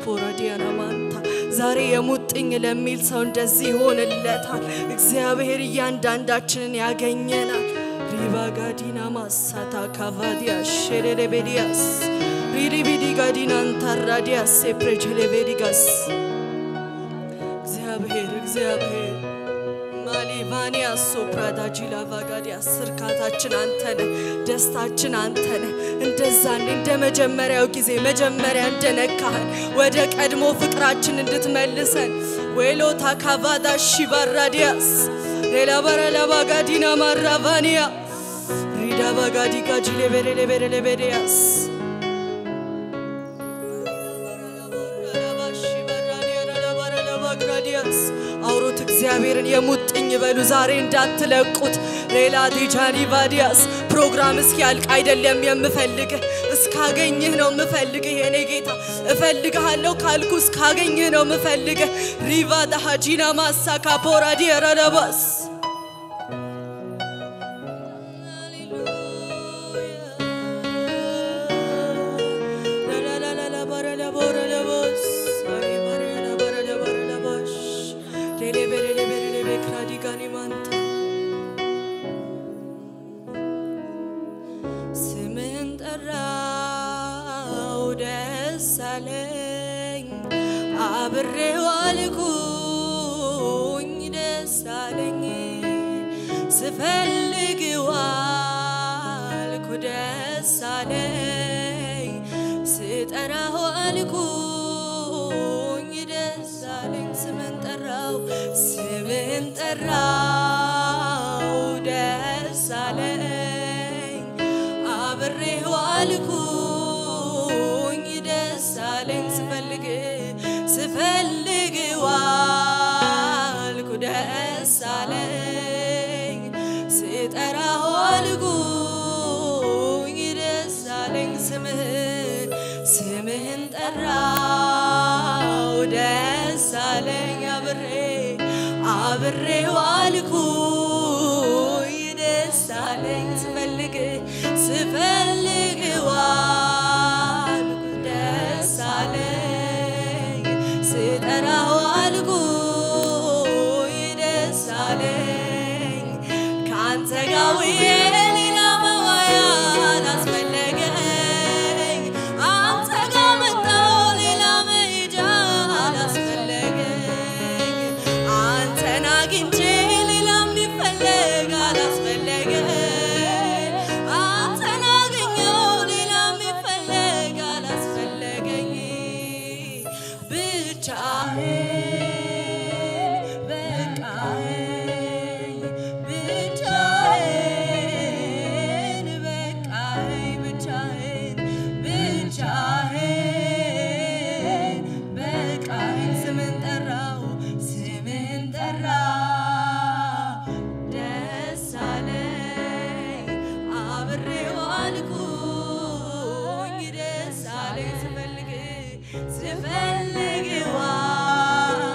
ካፖራዲያና ማንታ ዛሬ የሙጥኝ ለሚል ሰው እንደዚህ ይሆንለታል። እግዚአብሔር እያንዳንዳችንን ያገኘናል። ሪባ ጋዲና ማሳታ ካቫዲያ ሼሬሌቤዲያስ ሪዲቢዲ ጋዲና አንታራዲያስ ሴፕሬቸሌቤዲጋስ እግዚአብሔር እግዚአብሔር ማሊቫኒያ ሶፕራዳ ጂላ ቫጋዲያስ እርካታችን አንተ ነህ፣ ደስታችን አንተ ነህ። እንደዛ እንደ መጀመሪያው ጊዜ መጀመሪያ እንደነካህን ወደ ቀድሞ ፍቅራችን እንድትመልሰን ዌሎታ ካቫዳ ሺባራዲያስ ሌላ በረላ ባጋዲና ማራቫኒያ ሪዳ ባጋዲ ጋጂ ሌቤሬ ሌቤሬ ሌቤዲያስ ግራዲያስ አውሩት እግዚአብሔርን የሙጥኝ በሉ ዛሬ እንዳትለቁት። ሌላ ዲጃኒ ቫዲያስ ፕሮግራም እስኪያልቅ አይደለም የምፈልግህ እስካገኝህ ነው የምፈልግህ የኔ ጌታ እፈልግሃለሁ ካልኩ እስካገኝህ ነው የምፈልግህ። ሪቫ ዳሃጂና ማሳ ካፖራዲ ረለባስ ስምን ጠራው ደስ አለኝ አብሬው አልኩኝ ደስ አለኝ ስፈልግ ዋልኩ ደስ አለኝ ስጠራው አልኩኝ ደስ አለኝ ስምን ጠራው ስምን ጠራው ደስ አለኝ አብሬው አልኩኝ ደስ አለኝ ስፈልግ ስፈልግ ዋልኩ ደስ አለኝ ስጠራው አልኩኝ ደስ አለኝ ስምህን ስምህን ጠራው ደስ አለኝ አብሬ አብሬው አልኩኝ ደስ አለኝ ስፈልግ ስፈልግ ዋልኩ ደስ አለኝ ስጠራው አልኩኝ ደስ አለኝ ከአንተ ጋር ውዬ ሌላ መዋያ አላስፈለገኝ አንተ ጋር መጣሁ ሌላ መሄጃ አላስፈለገኝ አንተን አግኝቼ ሌላ የሚፈለግ አላስፈለገኝ አንተን አገኘሁ ሌላ የሚፈለግ አላስፈለገኝ ብቻህን በቃኝ ብቻህን በቃኝ ብቻህን ብቻህን በቃኝ ስምን ጠራው ስምን ጠራው ደስ አለኝ አብሬው አልኩኝ ደስ አለኝ ስፈልግ ስፈልግ ዋልኩ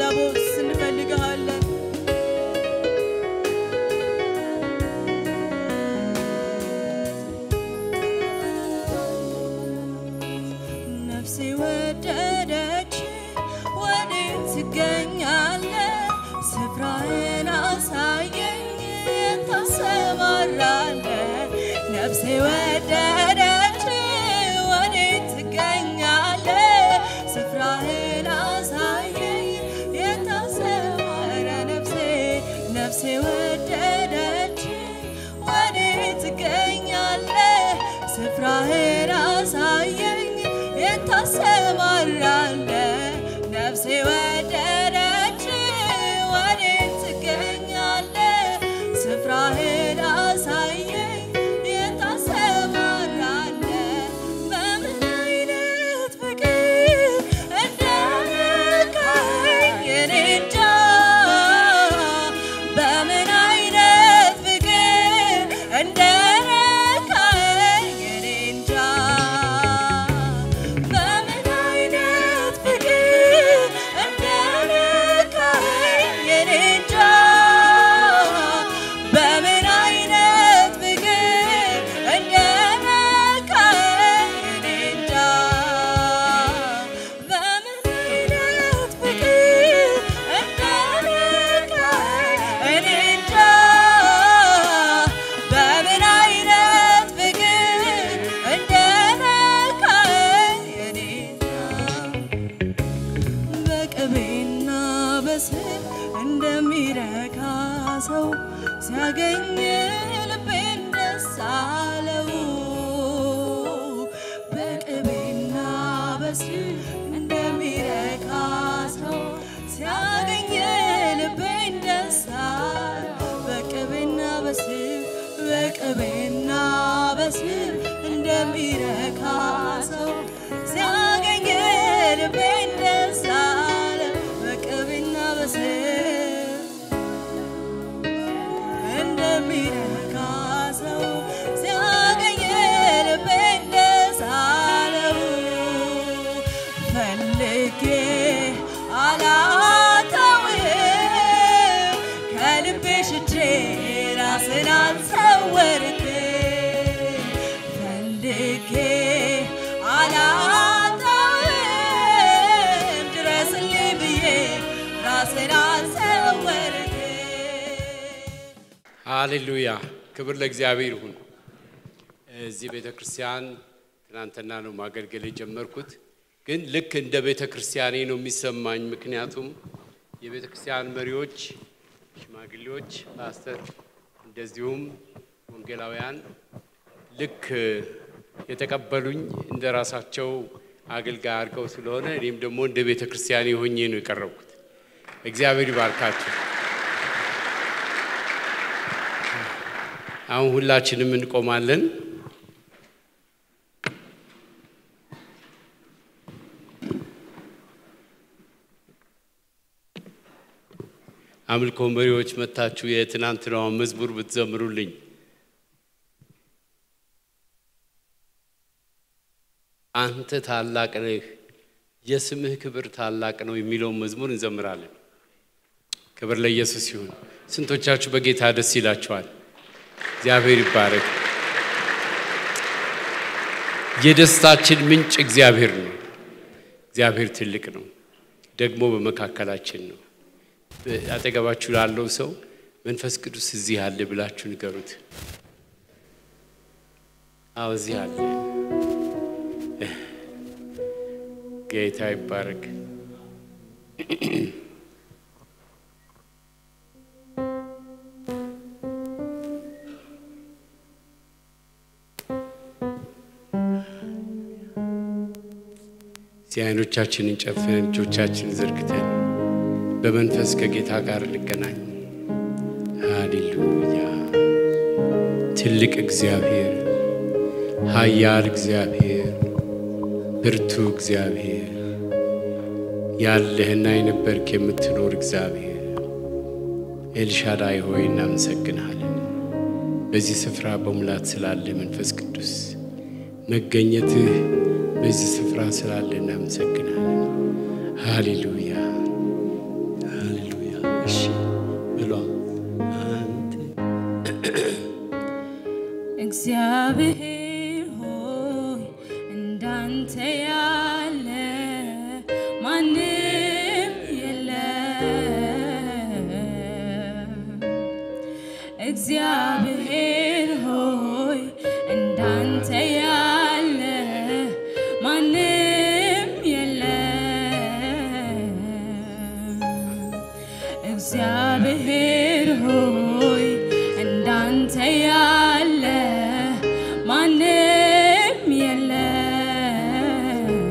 ቦስ እንፈልግሃለን። ነፍሴ ወደደች ወዴት ትገኛለህ? ስፍራህን አሳየኝ ታሰማራለህ። ነፍሴ ወደደች ወዴት ትገኛለህ? ስፍራህን አሳየኝ የታሰማራ ነፍሴ ነፍሴ ወደደች ወዴት ትገኛለህ? ስፍራህን አሳየኝ የታሰማራለህ ነፍሴ ወደደች ወዴት ትገኛለህ? ስፍራህን አሳየኝ የታሰማራለህ በምን አይነት ፍቅር እንደነካኸኝ እኔ እንጃ በምን አይነት ፍቅር እንደነካኸኝ እኔ እንጃ በምን አይነት ፍቅር እንደነካኸኝ እኔ እንጃ በምን አይነት ፍቅር እንደነካኸኝ እኔ እንጃ በምን አይነት ፍቅር እንደነካኸኝ እኔ እንጃ በምን አይነት ፍቅር እንደነካኸኝ እኔ እንጃ በቅቤና በስብ እንደሚረካ ሰው ሲያገኝ ልቤን ደስ አለው። በቅቤና በስብ እንደሚረካ ሰው ሲያገኝ ልቤን ደስ አለው። በቅቤና በስብ በቅቤና በስብ እንደሚረካ ሰው ሲያገኝ ልቤን ደስ አለው። በቅቤና በስብ እንደሚረካ ሰው ሲያገኝ ልቤን ደስ አለው። ፈልጌ አላጣውህም ከልቤ ሽቼ ራስን አልሰወርክም። ፈልጌ አላጣውህም ድረስልኝ ብዬ ራስን አልሰወርክም። ሃሌሉያ ክብር ለእግዚአብሔር ይሁን። እዚህ ቤተ ክርስቲያን ትናንትና ነው ማገልገል የጀመርኩት፣ ግን ልክ እንደ ቤተ ክርስቲያኔ ነው የሚሰማኝ። ምክንያቱም የቤተ ክርስቲያን መሪዎች፣ ሽማግሌዎች፣ ፓስተር እንደዚሁም ወንጌላውያን ልክ የተቀበሉኝ እንደ ራሳቸው አገልጋይ አድርገው ስለሆነ እኔም ደግሞ እንደ ቤተ ክርስቲያኔ ሆኜ ነው የቀረብኩት። እግዚአብሔር ይባርካችሁ። አሁን ሁላችንም እንቆማለን። አምልኮ መሪዎች መታችሁ የትናንትናውን መዝሙር ብትዘምሩልኝ። አንተ ታላቅ ነህ፣ የስምህ ክብር ታላቅ ነው የሚለውን መዝሙር እንዘምራለን። ክብር ለኢየሱስ ይሁን። ስንቶቻችሁ በጌታ ደስ ይላችኋል? እግዚአብሔር ይባረክ። የደስታችን ምንጭ እግዚአብሔር ነው። እግዚአብሔር ትልቅ ነው፣ ደግሞ በመካከላችን ነው። አጠገባችሁ ላለው ሰው መንፈስ ቅዱስ እዚህ አለ ብላችሁ ንገሩት። አዎ እዚህ አለ። ጌታ ይባረክ። እዚህ አይኖቻችንን ጨፍነን እጆቻችንን ዘርግተን በመንፈስ ከጌታ ጋር እንገናኝ። ሃሌሉያ! ትልቅ እግዚአብሔር፣ ኃያል እግዚአብሔር፣ ብርቱ እግዚአብሔር፣ ያለህና የነበርክ የምትኖር እግዚአብሔር ኤልሻዳይ ሆይ እናመሰግንሃለን። በዚህ ስፍራ በሙላት ስላለ መንፈስ ቅዱስ መገኘትህ በዚህ ስፍራ ስላለ እናመሰግናለን። ሃሌሉያ እሺ ብሏ አንተ እግዚአብሔር ሆይ እንዳንተ ያለ ማንም የለም። እግዚአብሔር ሆይ እንዳንተ ያለ ማንም የለም። እግዚአብሔር ሆይ እንዳንተ ያለ ማንም የለም።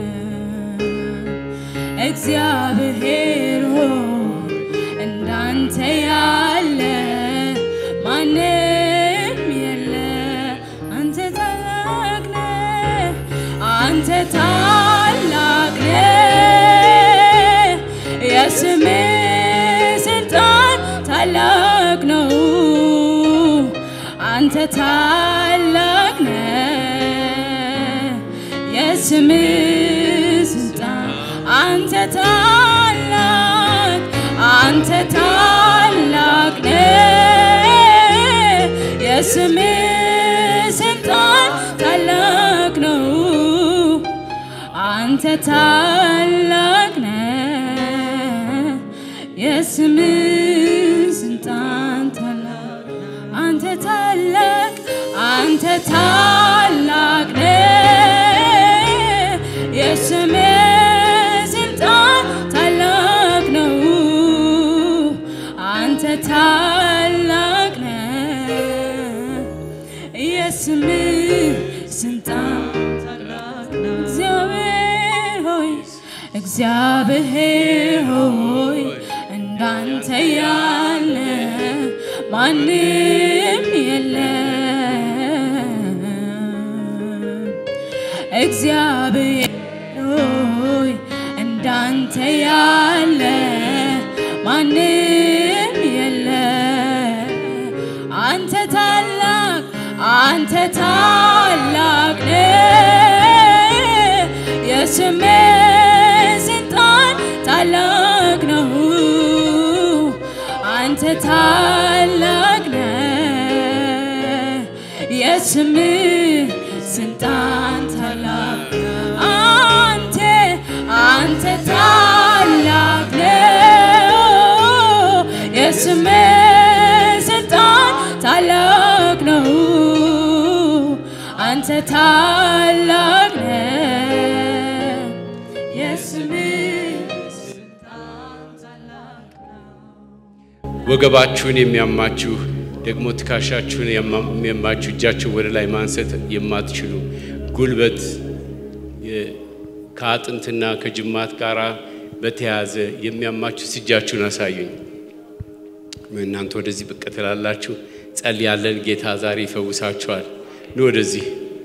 እግዚአብሔር ሆይ እንዳንተ ያለ ማንም የለ። አንተ ታላቅ ነህ፣ አንተ ታላቅ ነህ። የስምህ ስልጣን ታላቅ ነው። አንተ ታላቅ ነህ። የስምህ ስልጣን አንተ ታላቅ አንተ ታላቅ ነህ። የስምህ ስልጣን ታላቅ ነው። አንተ ታላቅ ነህ። የስምህ ስልጣን ታላቅ አንተ ታላቅ አንተ ታላቅ ነህ። የስምህ ስልጣን ታላቅ ነው። አንተ ታላቅ ነህ። የስምህ ስልጣን ታላቅ ነው። እግዚአብሔር ሆይ እግዚአብሔር ሆይ እንዳንተ ያለ ማንም የለም። እግዚአብሔር ሆይ እንዳንተ ያለ ማንም የለም። አንተ ታላቅ አንተ ታላቅ ነህ። የስምህ ስልጣን ታላቅ ነው። አንተ ታላቅ ነህ። የስምህ ስልጣን ታላቅ አንተ አንተ ታላቅ ነህ። የስምህ ስልጣን ታላቅ ነው። አንተ ታላቅ ነህ። የስምህ ስልጣን ታላቅ ነው። ወገባችሁን የሚያማችሁ ደግሞ ትከሻችሁን የሚያማችሁ እጃችሁን ወደ ላይ ማንሳት የማትችሉ ጉልበት የ- ከአጥንትና ከጅማት ጋር በተያያዘ የሚያማችሁ እጃችሁን አሳዩኝ። እናንተ ወደዚህ ብቅ ትላላችሁ። ጸልያለን። ጌታ ዛሬ ይፈውሳችኋል። ኑ ወደዚህ።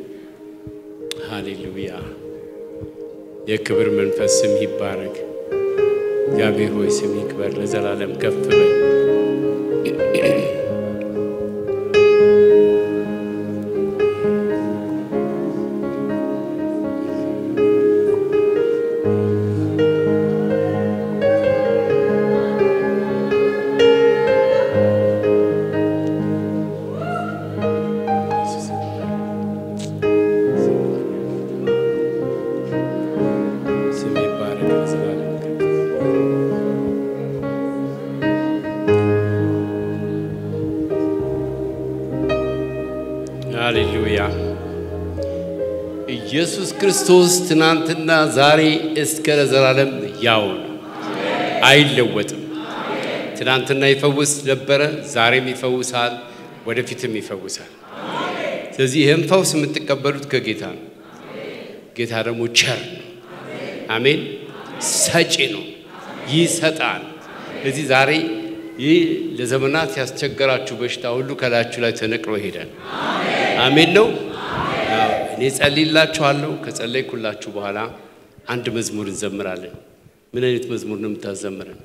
ሃሌሉያ። የክብር መንፈስ ስም ይባረክ። እግዚአብሔር ሆይ ስም ይክበር፣ ለዘላለም ከፍ በል። ስም ይባረክ፣ ለዘላለም ከፍ ሃሌሉያ። ኢየሱስ ክርስቶስ ትናንትና ዛሬ እስከ ለዘላለም ያው ነው፣ አይለወጥም። ትናንትና ይፈውስ ነበረ፣ ዛሬም ይፈውሳል፣ ወደፊትም ይፈውሳል። ስለዚህ ይህም ፈውስ የምትቀበሉት ከጌታ ነው። ጌታ ደግሞ ቸር ነው። አሜን። ሰጪ ነው፣ ይሰጣል። ስለዚህ ዛሬ ይህ ለዘመናት ያስቸገራችሁ በሽታ ሁሉ ከላያችሁ ላይ ተነቅሎ ይሄዳል። አሜን ነው። አዎ፣ እኔ ጸልይላችኋለሁ። ከጸለይኩላችሁ በኋላ አንድ መዝሙር እንዘምራለን። ምን አይነት መዝሙር ነው የምታዘምረን?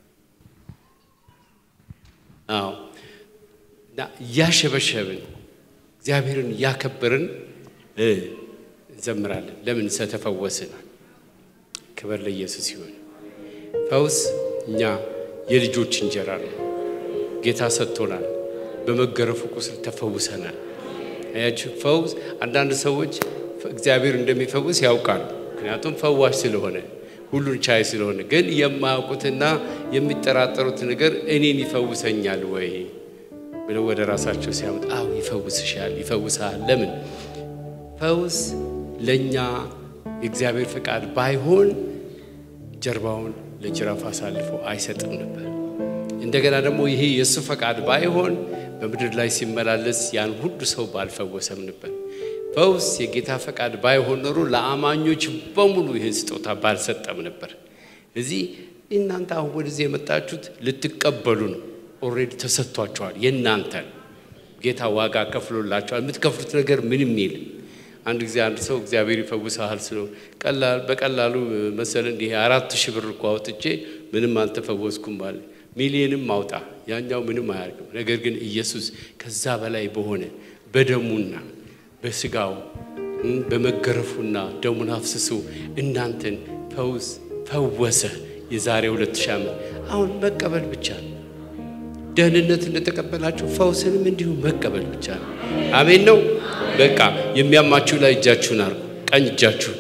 አዎ እና እያሸበሸብን እግዚአብሔርን እያከበርን እ እንዘምራለን። ለምን ስለተፈወስን። ክብር ለኢየሱስ ይሁን። ፈውስ እኛ የልጆች እንጀራ ነው። ጌታ ሰጥቶናል። በመገረፉ ቁስል ተፈውሰናል። አያችሁ፣ ፈውስ አንዳንድ ሰዎች እግዚአብሔር እንደሚፈውስ ያውቃሉ። ምክንያቱም ፈዋሽ ስለሆነ ሁሉን ቻይ ስለሆነ። ግን የማያውቁትና የሚጠራጠሩት ነገር እኔን ይፈውሰኛል ወይ ብለው ወደ ራሳቸው ሲያመጡ፣ አዎ ይፈውስሻል፣ ይፈውሳል። ለምን ፈውስ ለእኛ የእግዚአብሔር ፈቃድ ባይሆን ጀርባውን ለጅራፍ አሳልፎ አይሰጥም ነበር። እንደገና ደግሞ ይሄ የእሱ ፈቃድ ባይሆን በምድር ላይ ሲመላለስ ያን ሁሉ ሰው ባልፈወሰም ነበር። ፈውስ የጌታ ፈቃድ ባይሆን ኖሮ ለአማኞች በሙሉ ይህን ስጦታ ባልሰጠም ነበር። እዚህ እናንተ አሁን ወደዚህ የመጣችሁት ልትቀበሉ ነው። ኦልሬዲ ተሰጥቷቸዋል። የእናንተ ነው። ጌታ ዋጋ ከፍሎላቸዋል። የምትከፍሉት ነገር ምንም የለም። አንድ ጊዜ አንድ ሰው እግዚአብሔር ይፈውስሃል ስለው ቀላል በቀላሉ መሰለ እንዲህ አራት ሺህ ብር እኮ አውጥቼ ምንም አልተፈወስኩም ባለ ሚሊዮንም አውጣ ያኛው ምንም አያርግም። ነገር ግን ኢየሱስ ከዛ በላይ በሆነ በደሙና በስጋው በመገረፉና ደሙን አፍስሶ እናንተን ፈውስ ፈወሰ። የዛሬ ሁለት ሺህ ዓመት አሁን መቀበል ብቻ ነው። ደህንነት እንደተቀበላችሁ ፈውስንም እንዲሁ መቀበል ብቻ ነው። አሜን ነው። በቃ የሚያማችሁ ላይ እጃችሁን አርጉ፣ ቀኝ እጃችሁን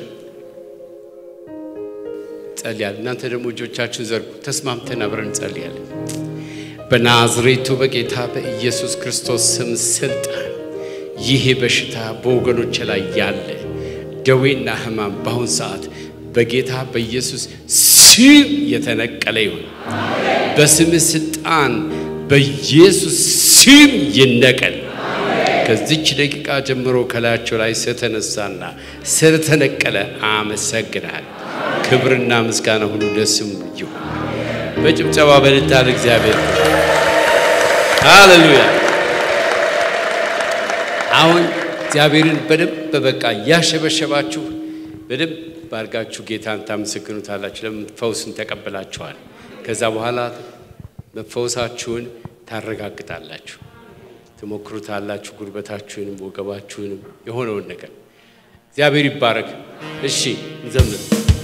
ጸልያል። እናንተ ደግሞ እጆቻችሁን ዘርጉ። ተስማምተን አብረን እንጸልያለን። በናዝሬቱ በጌታ በኢየሱስ ክርስቶስ ስም ስልጣን ይሄ በሽታ በወገኖች ላይ ያለ ደዌና ሕማም በአሁን ሰዓት በጌታ በኢየሱስ ስም የተነቀለ ይሁን። በስምህ ስልጣን በኢየሱስ ስም ይነቀል። ከዚች ደቂቃ ጀምሮ ከላያቸው ላይ ስለተነሳና ስለተነቀለ አመሰግናል። ክብርና ምስጋና ሁሉ ለስሙ ይሁን። በጭብጨባ በልታ ለእግዚአብሔር ሃሌሉያ። አሁን እግዚአብሔርን በደንብ በቃ እያሸበሸባችሁ በደንብ ባርጋችሁ ጌታን ታመሰግኑታላችሁ። ለምን ፈውስን ተቀብላችኋል። ከዛ በኋላ መፈወሳችሁን ታረጋግጣላችሁ፣ ትሞክሩታላችሁ። ጉልበታችሁንም ወገባችሁንም የሆነውን ነገር እግዚአብሔር ይባረክ። እሺ እንዘምር።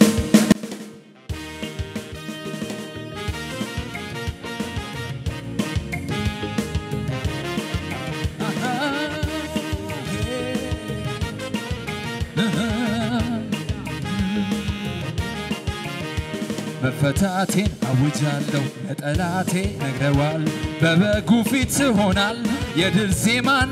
መፈታቴን አውጃለሁ ለጠላቴ ነግረዋል። በበጉ ፊት ትሆናል የድል ዜማና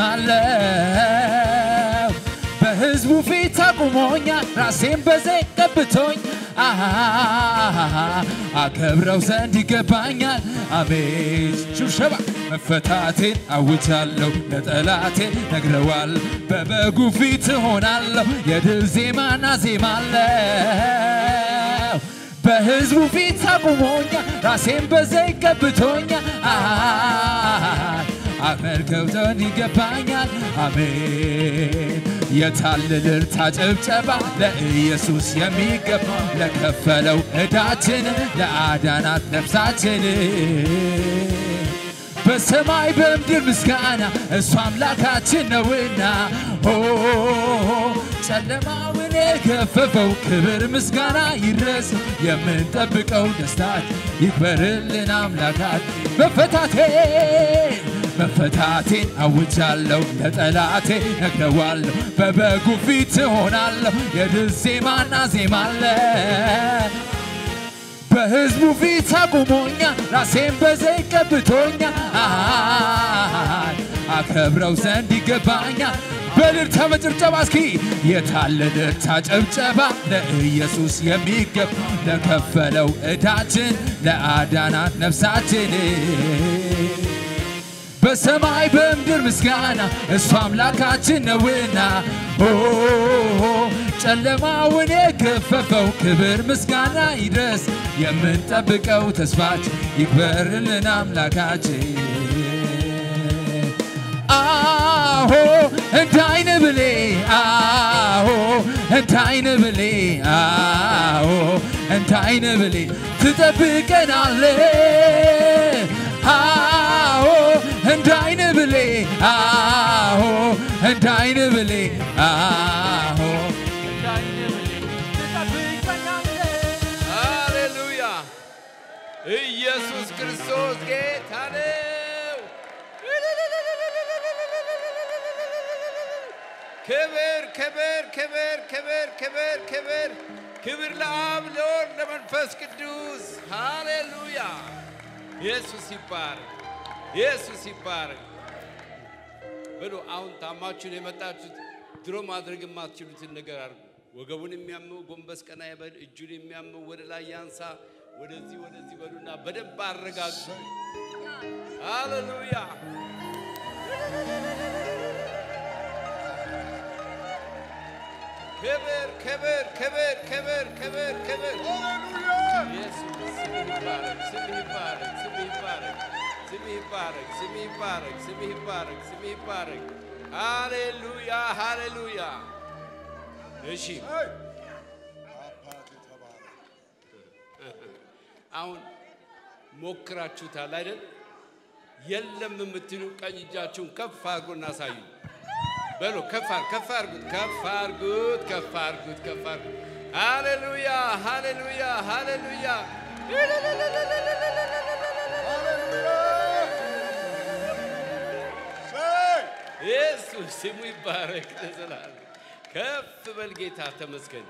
ዜማለው በሕዝቡ ፊት አቁሞኛል ራሴን በዘይት ቀብቶኝ አሃ አከብረው ዘንድ ይገባኛል። አሜን ሽብሸባ መፈታቴን አውጃለሁ ለጠላቴ ነግረዋል። በበጉ ፊት እሆናለሁ የድል ዜማና ዜማለው በሕዝቡ ፊት አቁሞኛ ራሴን በዘይት ቀብቶኛ አመልከው ዘንድ ይገባኛል። አሜን የታለ እልልታ ጭብጨባ ለኢየሱስ የሚገባ ለከፈለው ዕዳችን ለአዳናት ነፍሳችን በሰማይ በምድር ምስጋና እሱ አምላካችን ነውና ኦ ጨለማውን የገፈፈው ክብር ምስጋና ይድረስ የምንጠብቀው ደስታት ይክበርልን አምላካት መፈታቴን መፈታቴን አውጃለሁ ለጠላቴ ነግረዋለሁ በበጉ ፊት እሆናለሁ የድል ዜማና ዜማለ በሕዝቡ ፊት አቁሞኛ ራሴን በዘይት ቀብቶኛ አከብረው ዘንድ ይገባኛ በልልታ በጭብጨባ እስኪ የታለ ልልታ ጭብጨባ ለኢየሱስ የሚገባ ለከፈለው ዕዳችን ለአዳናት ነፍሳችን በሰማይ በምድር ምስጋና እሱ አምላካችን ነውና ኦ ጨለማውን የገፈፈው ክብር ምስጋና ይድረስ የምንጠብቀው ተስፋችን ይክበርልን አምላካችን አሆ እንደ አይን ብሌ አሆ እንደ አይን ብሌ አሆ እንደ አይን ብሌ ትጠብቀናለ አዎ እንደ አይን ብሌ አዎ እንደ አይን ብሌ አዎ እንደ አይን ብሌ ትጠብቀናለ ሃሌሉያ! ኢየሱስ ክብር ክብር ክብር ክብር ክብር ክብር ለአብ ለወልድ ለመንፈስ ቅዱስ ሃሌሉያ። ኢየሱስ ይባረክ፣ ኢየሱስ ይባረክ። በሉ አሁን ታማችሁን የመጣችሁት ድሮ ማድረግ የማትችሉትን ነገር አድርጉ። ወገቡን የሚያመው ጎንበስ ቀና ይበል። እጁን የሚያመው ወደ ላይ ያንሳ። ወደዚህ ወደዚህ በሉና በደንብ አረጋግጡ። ሃሌሉያ ክብር ክብር ክብር ክብር ክብር ክብር ኢየሱስ ስምህ ይባረክ፣ ስምህ ይባረክ፣ ስምህ ይባረክ፣ ስምህ ይባረክ፣ ስምህ ይባረክ፣ ስምህ ይባረክ፣ ስምህ ይባረክ። ሃሌሉያ ሃሌሉያ። እሺ አሁን ሞክራችሁታል አይደል? የለም የምትሉ ቀኝ እጃችሁን ከፍ አድርጎ እናሳዩ። በሎ ከፍ አር- ከፍ አድርጉት፣ ከፍ አድርጉት፣ ከፍ አድርጉት፣ ከፍ አድርጉት። ሃሌሉያ ሃሌሉያ ሃሌሉያ። ኢየሱስ ስሙ ይባረክ ለዘላለም። ከፍ በል ጌታ ተመስገን።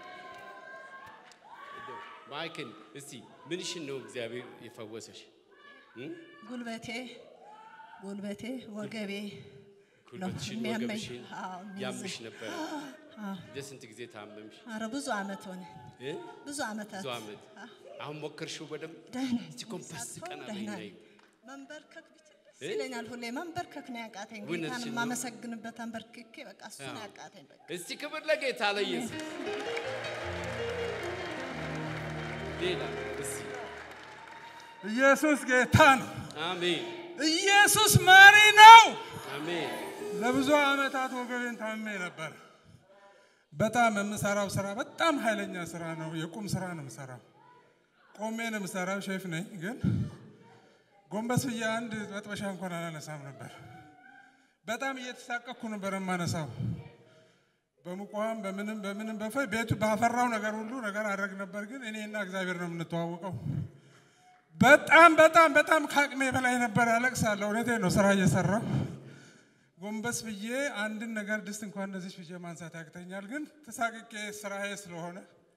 ማይክን እስቲ ምንሽን ነው እግዚአብሔር የፈወሰሽ? ጉልበቴ ጉልበቴ ወገቤ ጉልበትሽን የሚያመኝ። ወገብሽን አዎ፣ የሚይዝ። ያምሽ ነበረ። አዎ። ለስንት ጊዜ ታመምሽ? ኧረ ብዙ አመት ሆነ እ? ብዙ አመታት ብዙ ዓመት። አሁን ሞከርሽው በደንብ ደህና እስቲ ኮምፓስ ቀና በይ ደህና ነይ። ነኝ። መንበርከክ ብችል ደስ እ? ይለኛል። ሁሌ መንበርከክ ነው ያቃተኝ። እውነትሽን ጌታን ነው። የማመሰግንበት አንበርክኬ በቃ እሱ ነው አዎ። ያቃተኝ። በቃ እስቲ ክብር ለጌታ ለኢየሱስ። ሌላ እስቲ ኢየሱስ ጌታ ነው። አሜን ኢየሱስ መሪ ነው። አሜን ለብዙ ዓመታት ወገቤን ታሜ ነበር። በጣም የምሰራው ስራ በጣም ኃይለኛ ስራ ነው። የቁም ስራ ነው የምሰራው። ቆሜ ነው የምሰራው። ሼፍ ነኝ፣ ግን ጎንበስ ብዬ አንድ መጥበሻ እንኳን አላነሳም ነበር። በጣም እየተሳቀኩ ነበር የማነሳው። በሙቋም በምንም በምንም በፈ ቤቱ ባፈራው ነገር ሁሉ ነገር አድረግ ነበር። ግን እኔና እግዚአብሔር ነው የምንተዋወቀው። በጣም በጣም በጣም ከአቅሜ በላይ ነበር። አለቅሳለሁ። እውነቴን ነው። ስራ እየሰራሁ ጎንበስ ብዬ አንድን ነገር ድስት እንኳን እንደዚህ ብዬ ማንሳት ያቅተኛል። ግን ተሳቅቄ ስራዬ ስለሆነ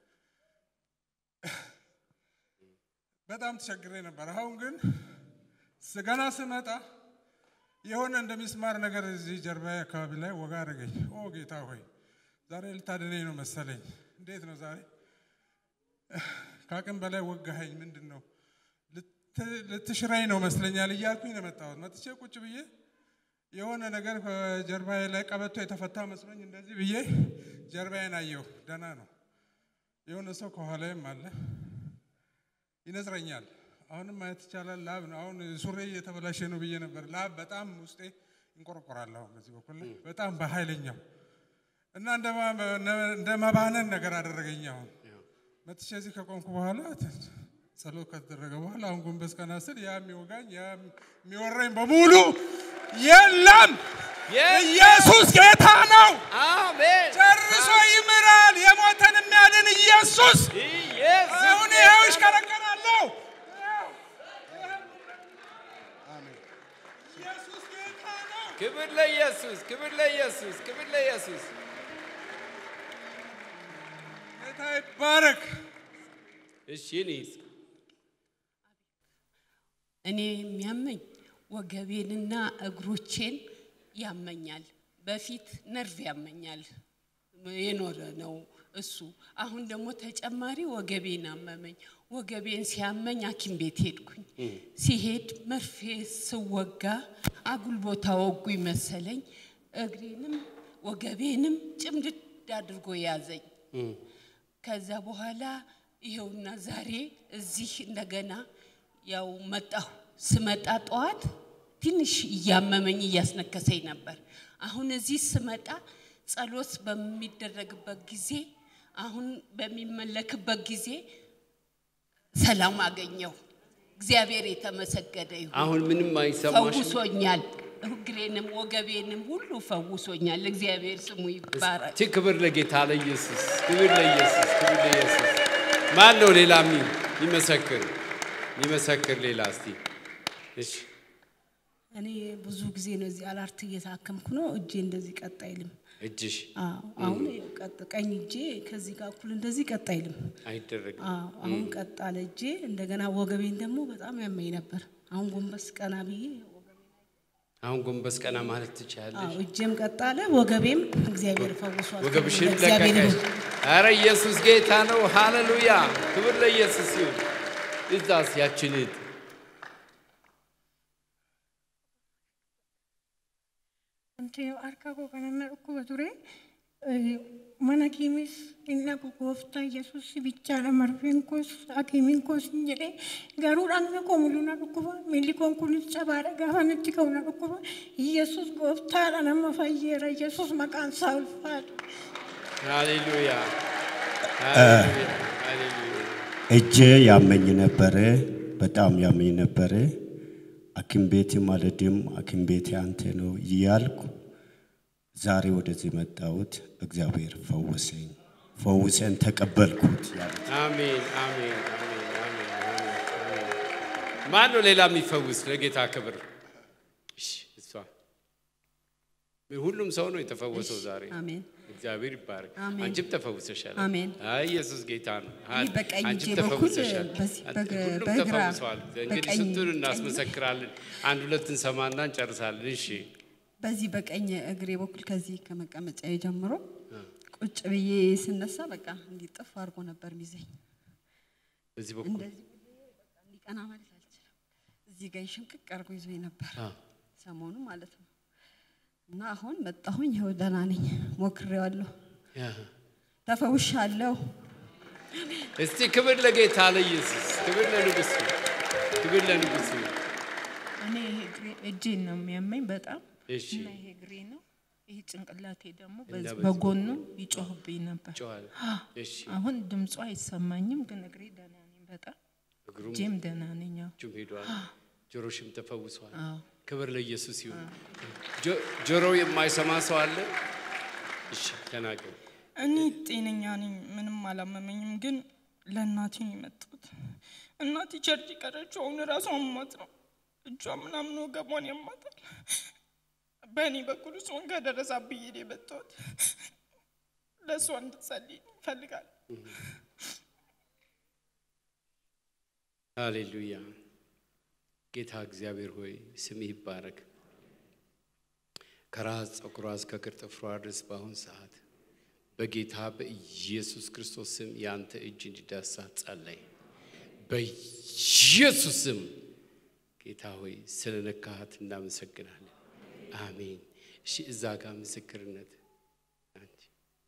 በጣም ተቸግሬ ነበር። አሁን ግን ስ- ገና ስመጣ የሆነ እንደ ሚስማር ነገር እዚህ ጀርባዬ አካባቢ ላይ ወጋ አደረገኝ። ኦ ጌታ ሆይ ዛሬ ልታድነኝ ነው መሰለኝ። እንዴት ነው ዛሬ ከአቅም በላይ ወጋኸኝ? ምንድን ነው ልት- ልትሽረኝ ነው መስለኛል እያልኩኝ ነው የመጣሁት። መጥቼ ቁጭ ብዬ የሆነ ነገር ከጀርባዬ ላይ ቀበቶ የተፈታ መስሎኝ እንደዚህ ብዬ ጀርባዬን አየሁ። ደህና ነው። የሆነ ሰው ከኋላዬም አለ ይነዝረኛል። አሁንም ማየት ይቻላል። ላብ ነው። አሁን ሱሬ እየተበላሸ ነው ብዬ ነበር። ላብ በጣም ውስጤ ይንቆረቆራል። አሁን በዚህ በኩል ላይ በጣም በኃይለኛው እና እንደ ማ- እንደ መባነን ነገር አደረገኝ። አሁን መጥቼ እዚህ ከቆምኩ በኋላ ት- ጸሎት ከተደረገ በኋላ አሁን ጎንበስ ቀና ስል ያ የሚወጋኝ ያ የሚወረኝ በሙሉ የለም። ኢየሱስ ጌታ ነው። አሜን ጨርሶ ይምራል። የሞተን የሚያድን ኢየሱስ ኢየሱስ አሁን ይኸው ይሽከረከራለሁ። ኢየሱስ ጌታ ነው። ክብር ለኢየሱስ ክብር ለኢየሱስ ክብር ለኢየሱስ ጌታ ይባረክ። እሺ እኔስ እኔ የሚያመኝ ወገቤንና እግሮቼን ያመኛል። በፊት ነርቭ ያመኛል የኖረ ነው እሱ። አሁን ደግሞ ተጨማሪ ወገቤን አመመኝ። ወገቤን ሲያመኝ ሐኪም ቤት ሄድኩኝ። ሲሄድ መርፌ ስወጋ አጉል ቦታ ወጉኝ መሰለኝ። እግሬንም ወገቤንም ጭምድድ አድርጎ ያዘኝ። ከዛ በኋላ ይኸውና ዛሬ እዚህ እንደገና ያው መጣሁ። ስመጣ ጠዋት ትንሽ እያመመኝ እያስነከሰኝ ነበር። አሁን እዚህ ስመጣ ጸሎት በሚደረግበት ጊዜ አሁን በሚመለክበት ጊዜ ሰላም አገኘሁ። እግዚአብሔር የተመሰገነ ይሁን። አሁን ምንም አይሰማሽም? ፈውሶኛል። እግሬንም ወገቤንም ሁሉ ፈውሶኛል። እግዚአብሔር ስሙ ይባረክ። እስቲ ክብር ለጌታ ለኢየሱስ፣ ክብር ለኢየሱስ፣ ክብር ለኢየሱስ። ማን ነው ሌላ ሚ- የሚመሰክር የሚመሰክር ሌላ? እስቲ እሺ፣ እኔ ብዙ ጊዜ ነው እዚህ አላርት እየታከምኩ ነው። እጄ እንደዚህ ቀጥ አይልም። እጅሽ አዎ፣ አሁን ቀጥ ቀኝ እጄ ከዚህ ጋር እኩል እንደዚህ ቀጥ አይልም። አይደረግም። አዎ፣ አሁን ቀጥ አለ እጄ። እንደገና ወገቤን ደግሞ በጣም ያመኝ ነበር። አሁን ጎንበስ ቀና ብዬ አሁን ጎንበስ ቀና ማለት ትችላለሽ። አዎ፣ እጄም ቀጥ አለ፣ ወገቤም እግዚአብሔር ፈውሷል። ወገብሽን እግዚአብሔር ለቀቀሽ። ይሁን። አረ ኢየሱስ ጌታ ነው። ሃሌሉያ! ክብር ለኢየሱስ ይሁን። እዛስ ያችን እህት Wanti harka koo kanarra dhukkuba ture eh, mana kiimis inni akka gooftaa Yesuus bichaadha marfeen koos hakiimiin koos hin jedhee garuu dhagna koo mul'uu na dhukkuba miilli koon kunis cabaadha gaafa natti ka'u na dhukkuba Yesuus gooftaadha nama fayyeera Yesuus maqaan isaa ulfaadha. ሃሌሉያ ሃሌሉያ ሃሌሉያ እጄ ያመኝ ነበረ፣ በጣም ያመኝ ነበረ። ሐኪም ቤት ማለድም ሐኪም ቤት አንተ ነው እያልኩ ዛሬ ወደዚህ መጣሁት። እግዚአብሔር ፈወሰኝ፣ ፈውሰን ተቀበልኩት ያሉት አሜን አሜን አሜን አሜን አሜን አሜን። ማን ነው ሌላ የሚፈውስ ለጌታ ክብር? እሺ እሷ ሁሉም ሰው ነው የተፈወሰው ዛሬ። አሜን። እግዚአብሔር ይባረክ። አሜን። አንቺም ተፈውሰሻል። አሜን። አይ ኢየሱስ ጌታ ነው። እኔ በቀኝ አንቺም እጄ በኩል ተፈውሰሻል። በዚህ በግ- ሁሉም በግራ ተፈውሰዋል። እንግዲህ በቀኝ ስንቱን ቀኝ እናስመሰክራለን። አንድ ሁለት እንሰማና እንጨርሳለን። እሺ በዚህ በቀኝ እግሬ በኩል ከዚህ ከመቀመጫ ጀምሮ ቁጭ ብዬ ስነሳ በቃ እንዲጥፍ አድርጎ ነበር ሚዘኝ። በዚህ በኩል እንደዚህ ብዬ በቃ እንዲቀና ማለት አልችልም። እዚህ ጋር ሽምቅቅ አድርጎ ይዞኝ ነበር አ፣ ሰሞኑ ማለት ነው። እና አሁን መጣሁኝ፣ ይኸው ደህና ነኝ፣ ሞክሬዋለሁ፣ ያ። ተፈውሻለሁ። እስቲ ክብር ለጌታ ለኢየሱስ፣ ክብር ለንጉሥ፣ ክብር ለንጉሥ። እኔ ይሄ እግሬ- እጄን ነው የሚያመኝ በጣም እሺ እና ይሄ እግሬ ነው። ይሄ ጭንቅላቴ ደግሞ እና በዚህ በዚህ በጎኑ ይጮህብኝ ነበር። ጨዋል። እሺ አሁን ድምፁ አይሰማኝም፣ ግን እግሬ ደህና ነኝ በጣም እግሩም እጄም ደህና ነኝ። አዎ። እጁም ሄዷል፣ ጆሮሽም ተፈውሷል። አዎ። ክብር ለኢየሱስ ይሁን። ጆ- ጆሮው የማይሰማ ሰው አለ? እሺ ተናገር። እኔ ጤነኛ ነኝ፣ ምንም አላመመኝም። ግን ለእናቴ ነው የመጣሁት። እናቴ ቸርች ቀረችው። አሁን ራሱ አሟት ነው እጇ ምናምን ወገቧን ያማታል። በእኔ በኩል እሷን ከደረሳ ብዬ ነው የመጣሁት። ለእሷ እንድትጸልይ ይፈልጋል። ሃሌሉያ። ጌታ እግዚአብሔር ሆይ ስምህ ይባረክ። ከራስ ፀጉሯ እስከ እግር ጥፍሯ ድረስ በአሁን ሰዓት በጌታ በኢየሱስ ክርስቶስ ስም የአንተ እጅ እንዲዳሳት ጸለይ። በኢየሱስ ስም ጌታ ሆይ ስለ ነካሃት እናመሰግናለን። አሜን። እሺ እዛ ጋር ምስክርነት አንቺ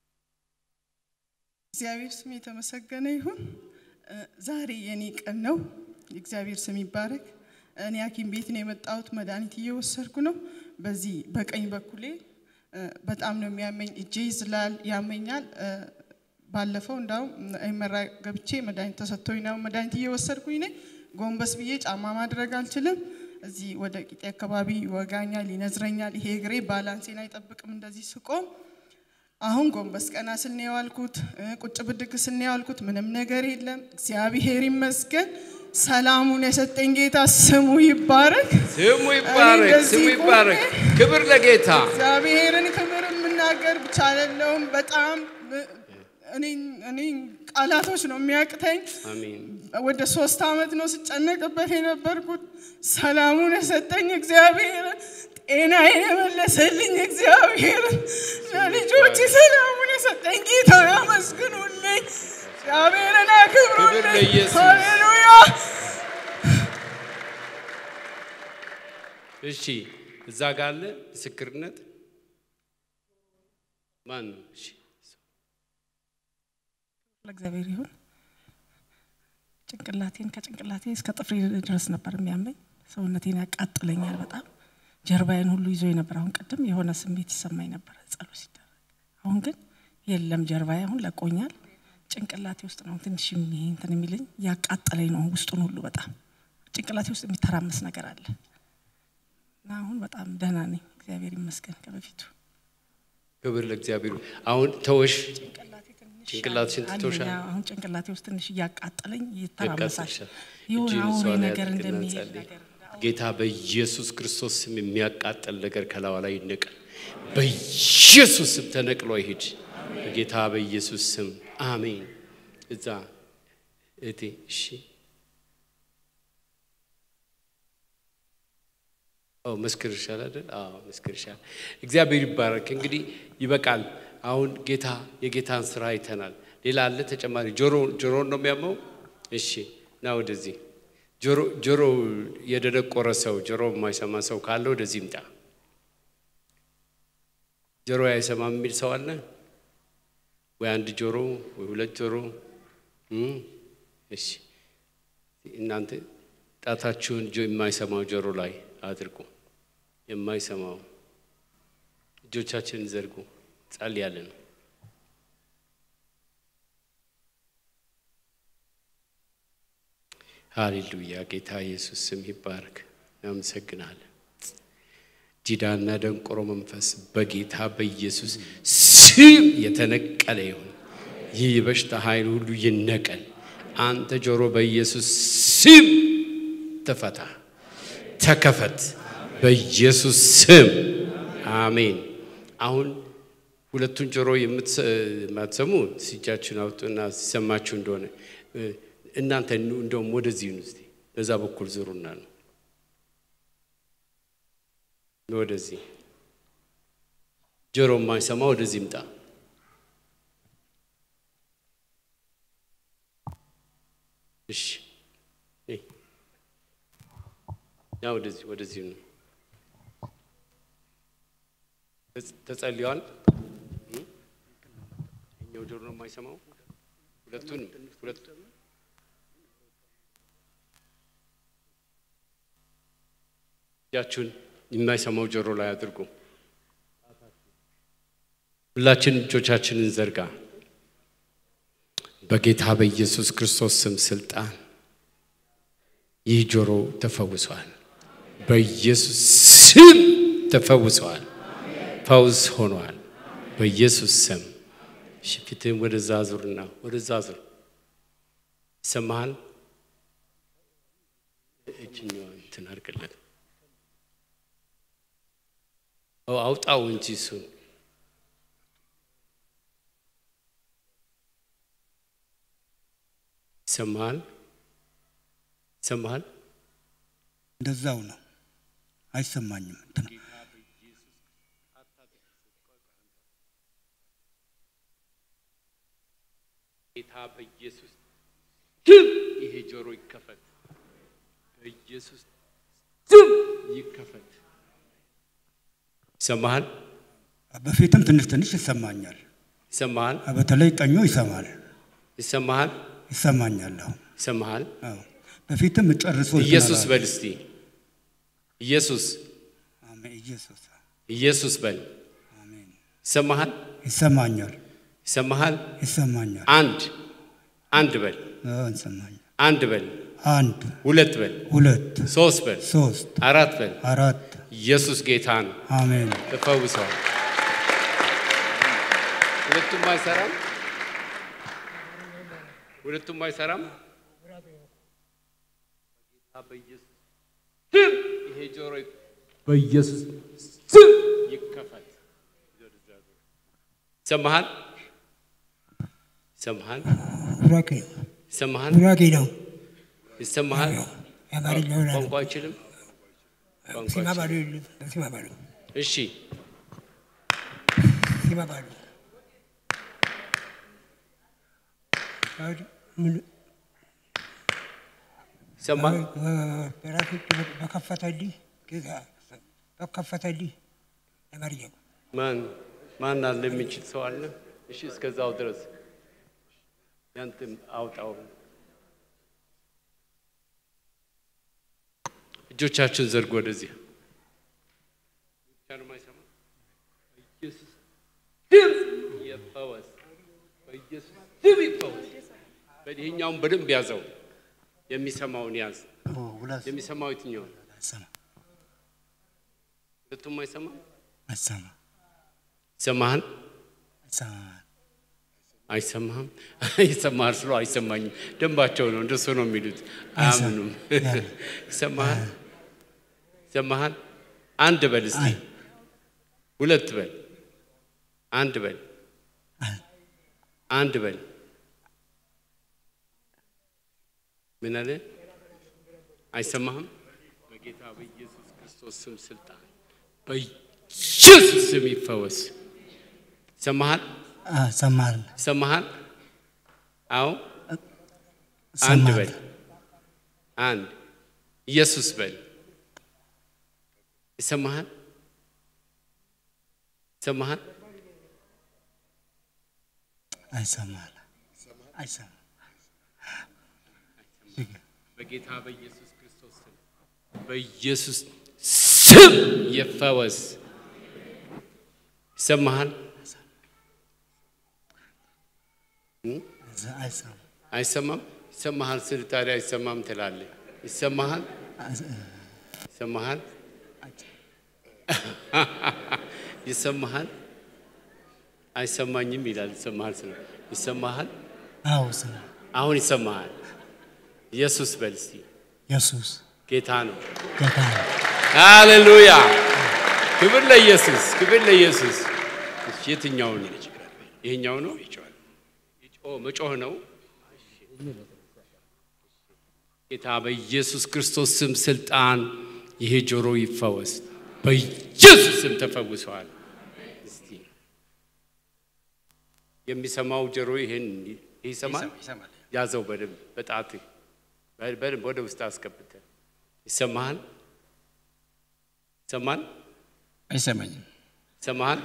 እግዚአብሔር ስም የተመሰገነ ይሁን። እ፣ ዛሬ የኔ ቀን ነው። የእግዚአብሔር ስም ይባረክ። እኔ ሐኪም ቤት ነው የመጣሁት። መድኃኒት እየወሰድኩ ነው። በዚህ በቀኝ በኩሌ እ፣ በጣም ነው የሚያመኝ። እጄ ይዝላል፣ ያመኛል። እ፣ ባለፈው እንዳውም አይመራ ገብቼ መድኃኒት ተሰጥቶኝ ነው መድኃኒት እየወሰድኩኝ ነኝ። ጎንበስ ብዬ ጫማ ማድረግ አልችልም። እዚህ ወደ ቂጤ አካባቢ ይወጋኛል፣ ይነዝረኛል። ይሄ እግሬ ባላንሴን አይጠብቅም እንደዚህ ስቆም አሁን ጎንበስ ቀና ስል ነው የዋልኩት። እ፣ ቁጭ ብድግ ስል ነው የዋልኩት። ምንም ነገር የለም። እግዚአብሔር ይመስገን። ሰላሙን የሰጠኝ ጌታ ስሙ ይባረክ። ስሙ ይባረክ፣ እንደዚህ ስሙ ይባረክ። ክብር ለጌታ። እግዚአብሔርን ክብር የምናገር ብቻ አይደለሁም። በጣም እ፣ እኔ እኔ ቃላቶች ነው የሚያቅተኝ። አሜን። ወደ ሶስት ዓመት ነው ስጨነቅበት የነበርኩት። ሰላሙን የሰጠኝ እግዚአብሔር፣ ጤናዬን የመለሰልኝ እግዚአብሔር፣ ለልጆች ሰላሙን የሰጠኝ ጌታ ያመስግኑልኝ፣ እግዚአብሔርን ክብር አክብሩልኝ። ለኢየሱስ። ሃሌሉያ። እሺ እዛ ጋር አለ ምስክርነት ማን ነው? እሺ ለእግዚአብሔር ይሁን። ጭንቅላቴን ከጭንቅላቴ እስከ ጥፍሬ ድረስ ነበር የሚያመኝ። ሰውነቴን ያቃጥለኛል በጣም ጀርባዬን ሁሉ ይዞ ነበር። አሁን ቅድም የሆነ ስሜት ይሰማኝ ነበር ጸሎት ሲደረግ። አሁን ግን የለም፣ ጀርባዬ አሁን ለቆኛል። ጭንቅላቴ ውስጥ ነው ትንሽ የሚ- እንትን የሚለኝ ያቃጠለኝ ነው ውስጡን ሁሉ በጣም ጭንቅላቴ ውስጥ የሚተራመስ ነገር አለ እና አሁን በጣም ደህና ነኝ፣ እግዚአብሔር ይመስገን ከበፊቱ ክብር ለእግዚአብሔር። አሁን ተወሽ ጭንቅላቴ ትንሽ ጭንቅላትሽን አለኝ። ትቶሻል? አሁን ጭንቅላቴ ውስጥ ትንሽ እያቃጠለኝ ይተራመሳል። ያቃጥልሻል። የሆነ እጅህን አውሬ እሷ ላይ ነገር አድርግና እንደሚሄድ ጸልይ። ነገር ጌታ በኢየሱስ ክርስቶስ ስም የሚያቃጥል ነገር ከላዋ ላይ ይነቀል። በኢየሱስ ስም ተነቅሎ ይሂድ። በጌታ በኢየሱስ ስም አሜን። እዛ እቴ እሺ አዎ መስክር ይሻል አይደል? አዎ መስክር ይሻል። እግዚአብሔር ይባረክ። እንግዲህ ይበቃል። አሁን ጌታ የጌታን ስራ አይተናል። ሌላ አለ ተጨማሪ? ጆሮ ጆሮን ነው የሚያመው? እሺ ና ወደዚህ። ጆሮ ጆሮ የደነቆረ ሰው ጆሮ የማይሰማ ሰው ካለ ወደዚህ ይምጣ። ጆሮ አይሰማም የሚል ሰው አለ ወይ? አንድ ጆሮ ወይ ሁለት ጆሮ? እም፣ እሺ እናንተ ጣታችሁን ጆ የማይሰማው ጆሮ ላይ አድርጉ። የማይሰማው እጆቻችንን ዘርጉ። ጸልያለን። ሃሌሉያ። ጌታ ኢየሱስ ስም ይባረክ። እናመሰግናለን። ዲዳና ደንቆሮ መንፈስ በጌታ በኢየሱስ ስም የተነቀለ ይሁን። ይህ የበሽታ ኃይል ሁሉ ይነቀል። አንተ ጆሮ በኢየሱስ ስም ተፈታ፣ ተከፈት። በኢየሱስ ስም አሜን። አሁን ሁለቱን ጆሮ የማትሰሙ እጃችሁን አውጡና ሲሰማችሁ እንደሆነ እናንተ እንደውም ወደዚህ ነው እስቲ በዛ በኩል ዙሩና ነው ወደዚህ ጆሮ የማይሰማ ወደዚህ ይምጣ። እሺ ያ ወደዚህ ወደዚህ ነው ተጸልየዋል። እኛው ጆሮ ነው የማይሰማው ሁለቱን ሁለቱ እጃችሁን የማይሰማው ጆሮ ላይ አድርጉ። ሁላችን እጆቻችንን ዘርጋ። በጌታ በኢየሱስ ክርስቶስ ስም ስልጣን ይህ ጆሮ ተፈውሷል። በኢየሱስ ስም ተፈውሰዋል። ፈውስ ሆኗል። በኢየሱስ ስም እሺ፣ ፊትህን ወደዛ ዙርና ወደዛ ዙር። ይሰማሃል? እጅኛዋ እንትን አድርግለት። አውጣው እንጂ እሱን ይሰማሃል? ይሰማሃል? እንደዛው ነው። አይሰማኝም። እንትን ጌታ በኢየሱስ ስም ይሄ ጆሮ ይከፈት። በኢየሱስ ስም ይከፈት። ይሰማሃል? በፊትም ትንሽ ትንሽ ይሰማኛል። ይሰማሃል? በተለይ ቀኙ ይሰማል ይሰማሃል? ይሰማኛል። አሁን ይሰማሃል? አዎ። በፊትም ጨርሶ እንትን ኢየሱስ አላለም። በል እስቲ ኢየሱስ አሜን። ኢየሱስ ኢየሱስ በል። ይሰማሃል? ይሰማኛል፣ ይሰማሃል? ይሰማኛል። አንድ አንድ በል። አዎ፣ ይሰማኛል። አንድ በል። አንድ ሁለት በል። ሁለት ሶስት በል። ሶስት አራት በል። አራት ኢየሱስ ጌታ ነው። አሜን። ተፈውሰዋል። ሁለቱም አይሰራም። ሁለቱም አይሰራም። ጌታ በኢየሱስ ስም ይሄ ጆሮ በኢየሱስ ስም ይከፈት። ይሰማሃል? ይሰማሃል? ቡራኬ ይሰማሃል? ቡራኬ ነው። ይሰማሃል? የአማርኛ ሆና ነው። ቋንቋ አይችልም። ቋንቋ ሲማ ባዶ አይችልም። የለም። በሲማ ባዶ እሺ ሲማ ባዶ ባዶ ምን ይሰማል? በራሱ በከፈተልኝ ጌታ በከፈተልኝ የአማርኛ ማን ማን አለ የሚችል ሰው አለ? እሺ እስከዛው ድረስ ያንተም አውጣው። እጆቻችሁን ዘርጉ ወደዚህ። ብቻ ነው የማይሰማ? በኢየሱስ ስም ይፈወስ። በኢየሱስ ስም ይፈወስ። ይሄኛውን በደንብ ያዘው። የሚሰማውን ያዝ። የሚሰማው የትኛውን? ሁለቱም አይሰማ አይሰማ ይሰማሃል? አይሰማ አይሰማህም? ይሰማሃል ስሎ አይሰማኝም። ደንባቸው ነው፣ እንደሱ ነው የሚሉት። አያምኑም። ይሰማሃል? ይሰማሃል? አንድ በል እስቲ። ሁለት በል አንድ በል አንድ በል ምን አለ አይሰማህም በጌታ በኢየሱስ ክርስቶስ ስም ስልጣን በኢየሱስ ስም ይፈወስ ይሰማሃል ሰማል ይሰማሃል አዎ አንድ ሰማል በል አንድ ኢየሱስ በል ይሰማሃል ይሰማሃል አይሰማል አይሰማል በጌታ በኢየሱስ ክርስቶስ ስም በኢየሱስ ስም ይፈወስ ይሰማሃል አይሰማም አይሰማም ይሰማሃል ስል ታዲያ አይሰማም ትላለህ ይሰማሃል ይሰማሃል ይሰማሃል አይሰማኝም ይላል ይሰማሃል ስለ ይሰማሃል አዎ ስማ አሁን ይሰማሃል ኢየሱስ በል እስቲ ኢየሱስ ጌታ ነው ጌታ ነው ሃሌሉያ ክብር ለኢየሱስ ክብር ለኢየሱስ እሺ የትኛው ነው ይሄኛው ነው ኦ መጮህ ነው ጌታ በኢየሱስ ክርስቶስ ስም ስልጣን ይሄ ጆሮ ይፈወስ በኢየሱስ ስም ተፈውሰዋል እስቲ የሚሰማው ጆሮ ይሄን ይሰማል ያዘው በደንብ በጣት በደንብ ወደ ውስጥ አስገብተ ይሰማሃል ይሰማል አይሰማኝም ይሰማሃል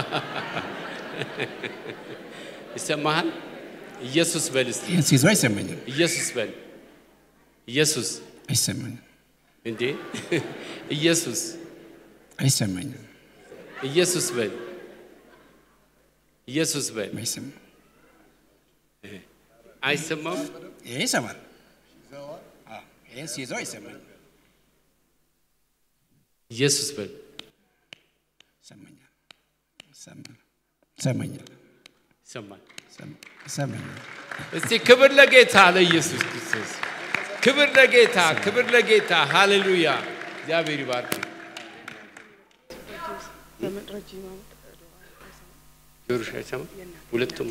ይሰማሃል ኢየሱስ በል እስቲ ይህን ሲይዘው አይሰማኝም ኢየሱስ በል ኢየሱስ አይሰማኝም እንዴ ኢየሱስ አይሰማኝም ኢየሱስ በል ኢየሱስ በል አይሰማም አይሰማም ይሄ ይሰማል አዎ፣ ይህን ሲይዘው አይሰማኝም ኢየሱስ በል ይሰማኛል ይሰማል ይሰማኛል ይሰማል ይሰማኛል እስቲ ክብር ለጌታ ለኢየሱስ ክርስቶስ ክብር ለጌታ ክብር ለጌታ ሃሌሉያ እግዚአብሔር ይባርክ ጆሮሽ አይሰማም ሁለቱም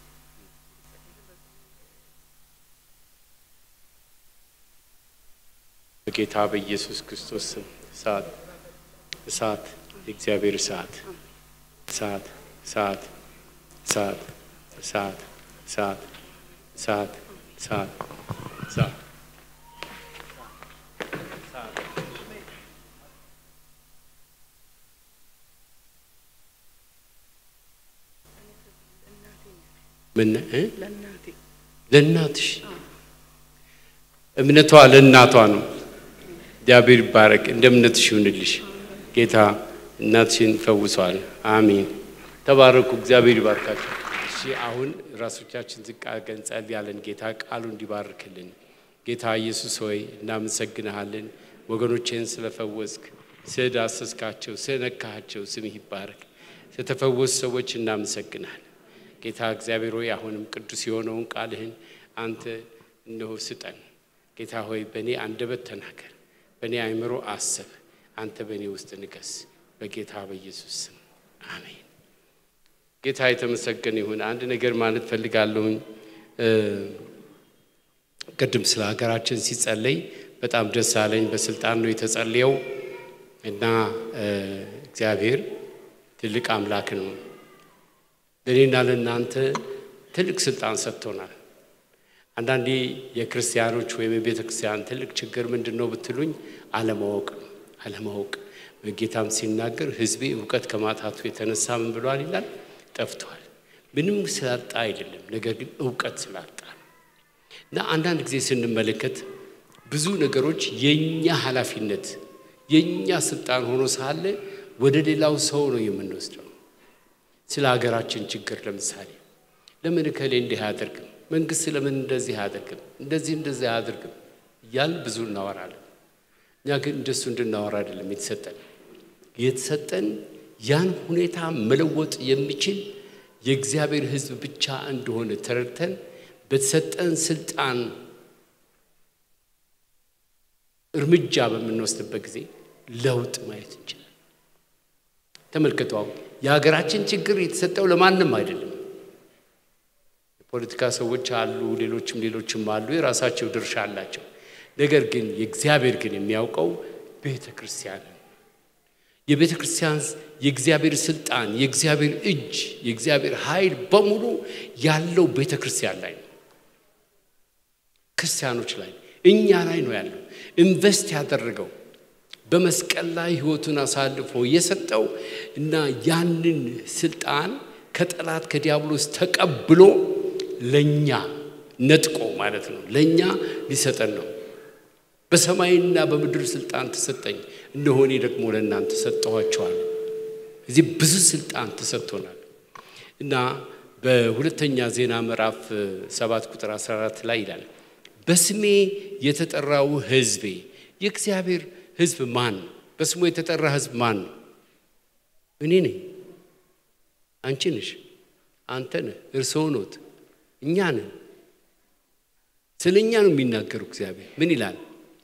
በጌታ በኢየሱስ ክርስቶስ ስም እሳት እሳት የእግዚአብሔር እሳት እሳት እሳት እሳት እሳት እሳት እሳት እሳት እሳት ምን እ? ለእናትሽ እምነቷ ለእናቷ ነው። እግዚአብሔር ይባረክ። እንደ እምነትሽ ይሁንልሽ። ጌታ እናትሽን ፈውሷል። አሜን። ተባረኩ። እግዚአብሔር ይባርካችሁ። እሺ አሁን ራሶቻችን ዝቅ አድርገን ጸልያለን። ጌታ ቃሉ እንዲባርክልን። ጌታ ኢየሱስ ሆይ እናመሰግንሃለን። ወገኖቼን ስለፈወስክ፣ ስለዳሰስካቸው፣ ስለነካሃቸው ስምህ ይባረክ። ስለተፈወሱ ሰዎች እናመሰግናለን። ጌታ እግዚአብሔር ሆይ አሁንም ቅዱስ የሆነውን ቃልህን አንተ እነሆ ስጠን። ጌታ ሆይ በእኔ አንደበት ተናገር፣ በእኔ አእምሮ አስብ፣ አንተ በእኔ ውስጥ ንገስ። በጌታ በኢየሱስ ስም አሜን። ጌታ የተመሰገነ ይሁን። አንድ ነገር ማለት ፈልጋለሁኝ። እ፣ ቅድም ስለ ሀገራችን ሲጸለይ በጣም ደስ አለኝ። በስልጣን ነው የተጸለየው እና እ፣ እግዚአብሔር ትልቅ አምላክ ነው። ለእኔና ለእናንተ ትልቅ ስልጣን ሰጥቶናል። አንዳንዴ የክርስቲያኖች ወይም የቤተ ክርስቲያን ትልቅ ችግር ምንድን ነው ብትሉኝ፣ አለማወቅ ነው። አለማወቅ ጌታም ሲናገር ሕዝቤ እውቀት ከማጣቱ የተነሳ ምን ብሏል ይላል? ጠፍቷል። ምንም ስላጣ አይደለም፣ ነገር ግን እውቀት ስላጣ ነው። እና አንዳንድ ጊዜ ስንመለከት ብዙ ነገሮች የእኛ ኃላፊነት የእኛ ስልጣን ሆኖ ሳለ ወደ ሌላው ሰው ነው የምንወስደው። ስለ ሀገራችን ችግር ለምሳሌ ለምን እከሌ እንዲህ አያደርግም? መንግስት ለምን እንደዚህ አያደርግም? እንደዚህ እንደዚህ አያደርግም እያልን ብዙ እናወራለን። እኛ ግን እንደሱ እንድናወራ አይደለም የተሰጠን። የተሰጠን ያን ሁኔታ መለወጥ የሚችል የእግዚአብሔር ሕዝብ ብቻ እንደሆነ ተረድተን በተሰጠን ስልጣን እርምጃ በምንወስድበት ጊዜ ለውጥ ማየት እንችላለን። ተመልከቱ። አሁን የሀገራችን ችግር የተሰጠው ለማንም አይደለም። የፖለቲካ ሰዎች አሉ፣ ሌሎችም ሌሎችም አሉ፣ የራሳቸው ድርሻ አላቸው። ነገር ግን የእግዚአብሔር ግን የሚያውቀው ቤተ ክርስቲያን የቤተ ክርስቲያን የእግዚአብሔር ስልጣን፣ የእግዚአብሔር እጅ፣ የእግዚአብሔር ኃይል በሙሉ ያለው ቤተ ክርስቲያን ላይ ነው። ክርስቲያኖች ላይ እኛ ላይ ነው ያለው። ኢንቨስት ያደረገው በመስቀል ላይ ህይወቱን አሳልፎ የሰጠው እና ያንን ስልጣን ከጠላት ከዲያብሎስ ተቀብሎ ለኛ ነጥቆ ማለት ነው ለኛ ሊሰጠን ነው። በሰማይና በምድር ስልጣን ተሰጠኝ፣ እነሆ እኔ ደግሞ ለእናንተ ሰጠኋቸዋል። እዚህ ብዙ ስልጣን ተሰጥቶናል እና በሁለተኛ ዜና ምዕራፍ ሰባት ቁጥር 14 ላይ ይላል በስሜ የተጠራው ህዝቤ የእግዚአብሔር ህዝብ ማን ነው? በስሙ የተጠራ ህዝብ ማን ነው? እኔ ነኝ፣ አንቺ ነሽ፣ አንተ ነህ፣ እርስዎ ኖት፣ እኛ ነን። ስለ እኛ ነው የሚናገሩ እግዚአብሔር ምን ይላል?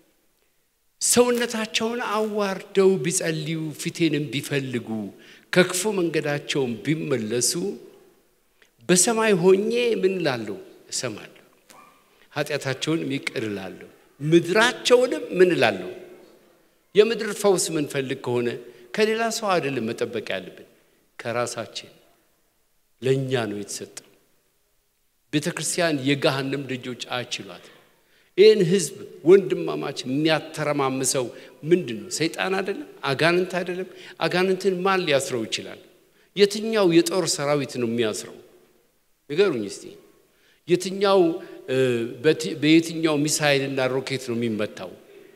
ሰውነታቸውን አዋርደው ቢጸልዩ ፊቴንም ቢፈልጉ ከክፉ መንገዳቸውን ቢመለሱ በሰማይ ሆኜ ምን እላለሁ? እሰማለሁ። ኃጢአታቸውንም ይቅር እላለሁ፣ ምድራቸውንም ምን እላለሁ? የምድር ፈውስ ምንፈልግ ከሆነ ከሌላ ሰው አይደለም መጠበቅ ያለብን፣ ከራሳችን ለእኛ ነው የተሰጠው። ቤተ ክርስቲያን የገሃነም ደጆች አይችሏትም። ይህን ህዝብ ወንድማማች የሚያተረማምሰው ምንድን ነው? ሰይጣን አይደለም? አጋንንት አይደለም? አጋንንትን ማን ሊያስረው ይችላል? የትኛው የጦር ሰራዊት ነው የሚያስረው? ንገሩኝ እስቲ። የትኛው በየትኛው ሚሳይልና ሮኬት ነው የሚመታው?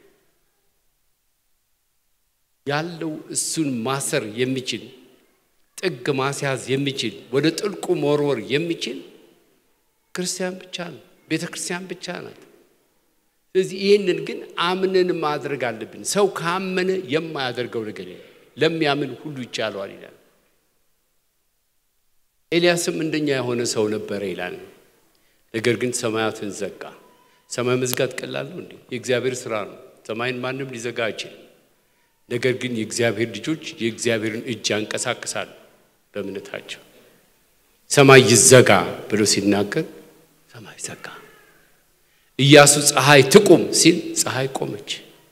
ያለው እሱን ማሰር የሚችል ጥግ ማስያዝ የሚችል ወደ ጥልቁ መወርወር የሚችል ክርስቲያን ብቻ ነው። ቤተ ክርስቲያን ብቻ ናት። ስለዚህ ይህንን ግን አምነን ማድረግ አለብን። ሰው ካመነ የማያደርገው ነገር የለም። ለሚያምን ሁሉ ይቻለዋል ይላል። ኤልያስም እንደኛ የሆነ ሰው ነበረ ይላል። ነገር ግን ሰማያትን ዘጋ። ሰማይ መዝጋት ቀላል ነው እንዴ? የእግዚአብሔር ስራ ነው። ሰማይን ማንም ሊዘጋ አይችልም። ነገር ግን የእግዚአብሔር ልጆች የእግዚአብሔርን እጅ ያንቀሳቅሳሉ በእምነታቸው። ሰማይ ይዘጋ ብሎ ሲናገር ሰማይ ዘጋ። ኢያሱ ፀሐይ ትቁም ሲል ፀሐይ ቆመች።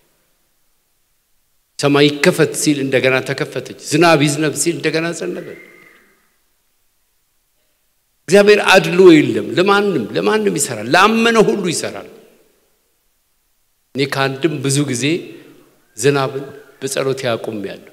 ሰማይ ይከፈት ሲል እንደገና ተከፈተች። ዝናብ ይዝነብ ሲል እንደገና ዘነበ። እግዚአብሔር አድሎ የለም። ለማንም ለማንም ይሰራል። ላመነ ሁሉ ይሰራል። እኔ ከአንድም ብዙ ጊዜ ዝናብን በጸሎት ያቁም ያለው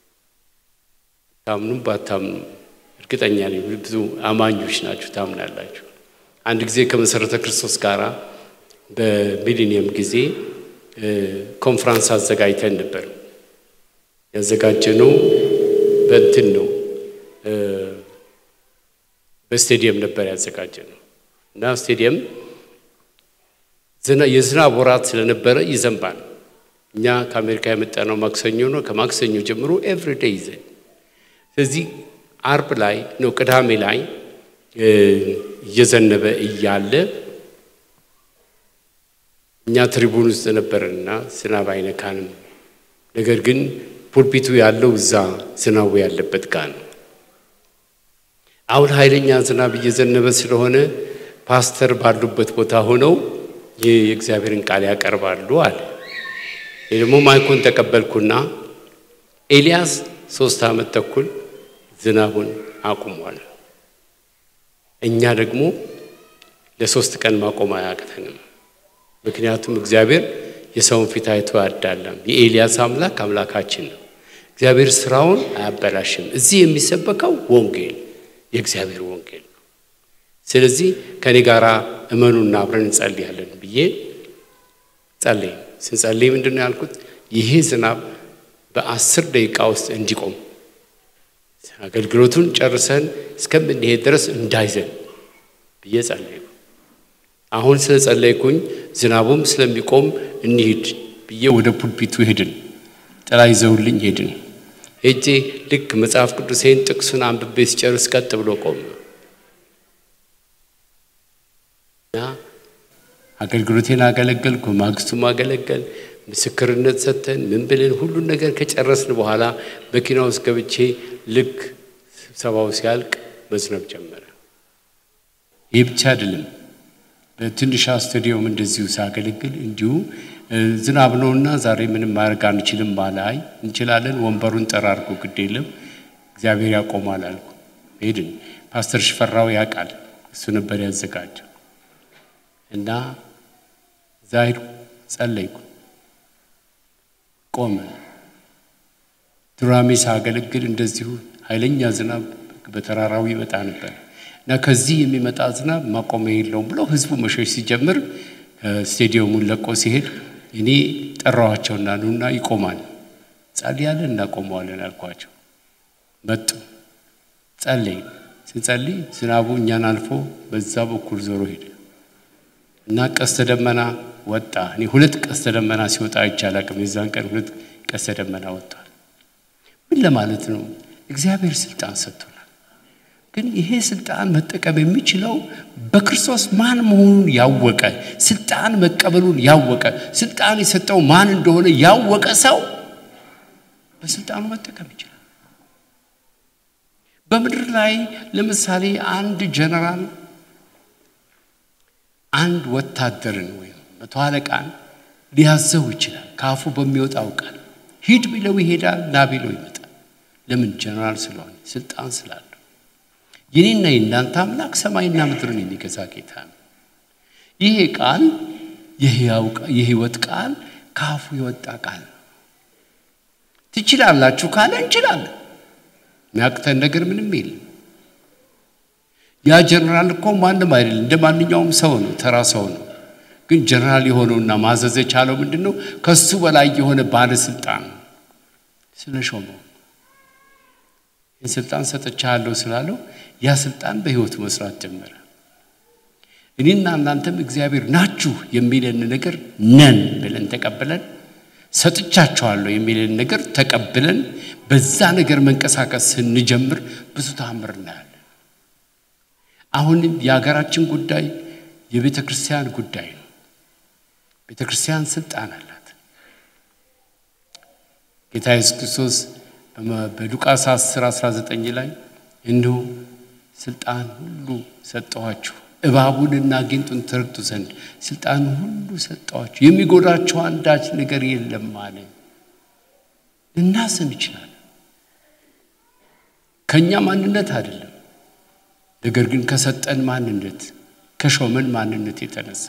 ታምኑም ባታምኑም እርግጠኛ ነኝ ብዙ አማኞች ናችሁ፣ ታምናላችሁ። አንድ ጊዜ ከመሰረተ ክርስቶስ ጋር በሚሊኒየም ጊዜ ኮንፍራንስ አዘጋጅተን ነበር። ያዘጋጀነው በእንትን ነው በስቴዲየም ነበር ያዘጋጀነው እና ስቴዲየም የዝናብ ወራት ስለነበረ ይዘንባል። እኛ ከአሜሪካ የመጣነው ማክሰኞ ነው። ከማክሰኞ ጀምሮ ኤቭሪዴይ ይዘን ስለዚህ አርብ ላይ ነው ቅዳሜ ላይ እየዘነበ እያለ እኛ ትሪቡን ውስጥ ነበርና ዝናብ አይነካንም። ነገር ግን ፑልፒቱ ያለው እዛ ዝናቡ ያለበት ጋር ነው። አሁን ኃይለኛ ዝናብ እየዘነበ ስለሆነ ፓስተር ባሉበት ቦታ ሆነው ይህ የእግዚአብሔርን ቃል ያቀርባሉ አለ። ይህ ደግሞ ማይኮን ተቀበልኩና ኤልያስ ሶስት ዓመት ተኩል ዝናቡን አቁሟል። እኛ ደግሞ ለሶስት ቀን ማቆም አያቅተንም። ምክንያቱም እግዚአብሔር የሰውን ፊት አይቶ አያዳላም። የኤልያስ አምላክ አምላካችን ነው። እግዚአብሔር ስራውን አያበላሽም። እዚህ የሚሰበከው ወንጌል የእግዚአብሔር ወንጌል ነው። ስለዚህ ከኔ ጋር እመኑና አብረን እንጸልያለን ብዬ ጸለይ። ስንጸልይ ምንድን ነው ያልኩት? ይሄ ዝናብ በአስር ደቂቃ ውስጥ እንዲቆም አገልግሎቱን ጨርሰን እስከምንሄድ ድረስ እንዳይዘን ብዬ ጸለይኩ። አሁን ስለ ጸለይኩኝ ዝናቡም ስለሚቆም እንሂድ ብዬ ወደ ፑልፒቱ ሄድን። ጥላ ይዘውልኝ ሄድን። ሄጄ ልክ መጽሐፍ ቅዱሴን ጥቅሱን አንብቤ ሲጨርስ ቀጥ ብሎ ቆመ እና አገልግሎቴን አገለገልኩ። ማግስቱም አገለገል። ምስክርነት ሰጥተን ምን ብለን ሁሉን ነገር ከጨረስን በኋላ መኪና ውስጥ ገብቼ ልክ ስብሰባው ሲያልቅ መዝነብ ጀመረ። ይህ ብቻ አይደለም። በትንሿ ስቱዲዮም እንደዚሁ ሳገለግል እንዲሁ እ፣ ዝናብ ነውና ዛሬ ምንም ማድረግ አንችልም አለ። አይ እንችላለን፣ ወንበሩን ጠራርጎ ግድ የለም እግዚአብሔር ያቆማል አልኩ። ሄድን። ፓስተር ሽፈራው ያውቃል፣ እሱ ነበር ያዘጋጀው እና እዛ ሄድኩ፣ ጸለይኩ፣ ቆመ። ዱራሜ ሳገለግል እንደዚሁ ኃይለኛ ዝናብ በተራራው ይመጣ ነበር እና ከዚህ የሚመጣ ዝናብ ማቆሚያ የለውም ብሎ ህዝቡ መሸሽ ሲጀምር ስቴዲየሙን ለቆ ሲሄድ እኔ ጠራኋቸውና ኑና ይቆማል፣ ጸልያለን እናቆመዋለን አልኳቸው። መጡ፣ ጸለይ ስንጸልይ ዝናቡ እኛን አልፎ በዛ በኩል ዞሮ ሄደ እና ቀስተ ደመና ወጣ። እኔ ሁለት ቀስተ ደመና ሲወጣ አይቻል አቅም የዛን ቀን ሁለት ቀስተ ደመና ወጥቷል። ምን ለማለት ነው? እግዚአብሔር ስልጣን ሰጥቶናል። ግን ይሄ ስልጣን መጠቀም የሚችለው በክርስቶስ ማን መሆኑን ያወቀ ስልጣን መቀበሉን ያወቀ ስልጣን የሰጠው ማን እንደሆነ ያወቀ ሰው በስልጣኑ መጠቀም ይችላል። በምድር ላይ ለምሳሌ አንድ ጀነራል አንድ ወታደርን ወይም መቶ አለቃን ሊያዘው ይችላል። ከአፉ በሚወጣው ቃል ሂድ ቢለው ይሄዳል፣ ና ቢለው ይመጣል። ለምን? ጀነራል ስለሆነ ስልጣን ስላለው። የኔና የእናንተ አምላክ ሰማይና ምድርን የሚገዛ ጌታ ነው። ይሄ ቃል የሕያው ቃ- የሕይወት ቃል ከአፉ የወጣ ቃል ነው። ትችላላችሁ ካለ እንችላለን። የሚያቅተን ነገር ምንም የለም። ያ ጀነራል እኮ ማንም አይደለም፣ እንደ ማንኛውም ሰው ነው፣ ተራ ሰው ነው። ግን ጀነራል የሆነውና ማዘዝ የቻለው ምንድን ነው? ከሱ በላይ የሆነ ባለስልጣን ስለ ሾመው ይህን ስልጣን ሰጥቻለሁ ስላለው ያ ስልጣን በህይወቱ መስራት ጀመረ። እኔና እናንተም እግዚአብሔር ናችሁ የሚለን ነገር ነን ብለን ተቀብለን ሰጥቻቸዋለሁ የሚለን ነገር ተቀብለን በዛ ነገር መንቀሳቀስ ስንጀምር ብዙ ተአምር እናያለን። አሁንም የሀገራችን ጉዳይ የቤተ ክርስቲያን ጉዳይ ነው። ቤተ ክርስቲያን ስልጣን አላት። ጌታ ኢየሱስ ክርስቶስ በመ- በሉቃስ 10 19 ላይ እንዲሁ ስልጣን ሁሉ ሰጠኋችሁ እባቡንና ጊንጡን ትረግጡ ዘንድ ስልጣን ሁሉ ሰጠኋችሁ የሚጎዳችሁ አንዳች ነገር የለም አለ። ልናስብ እንችላለን። ከእኛ ማንነት አይደለም፣ ነገር ግን ከሰጠን ማንነት ከሾመን ማንነት የተነሳ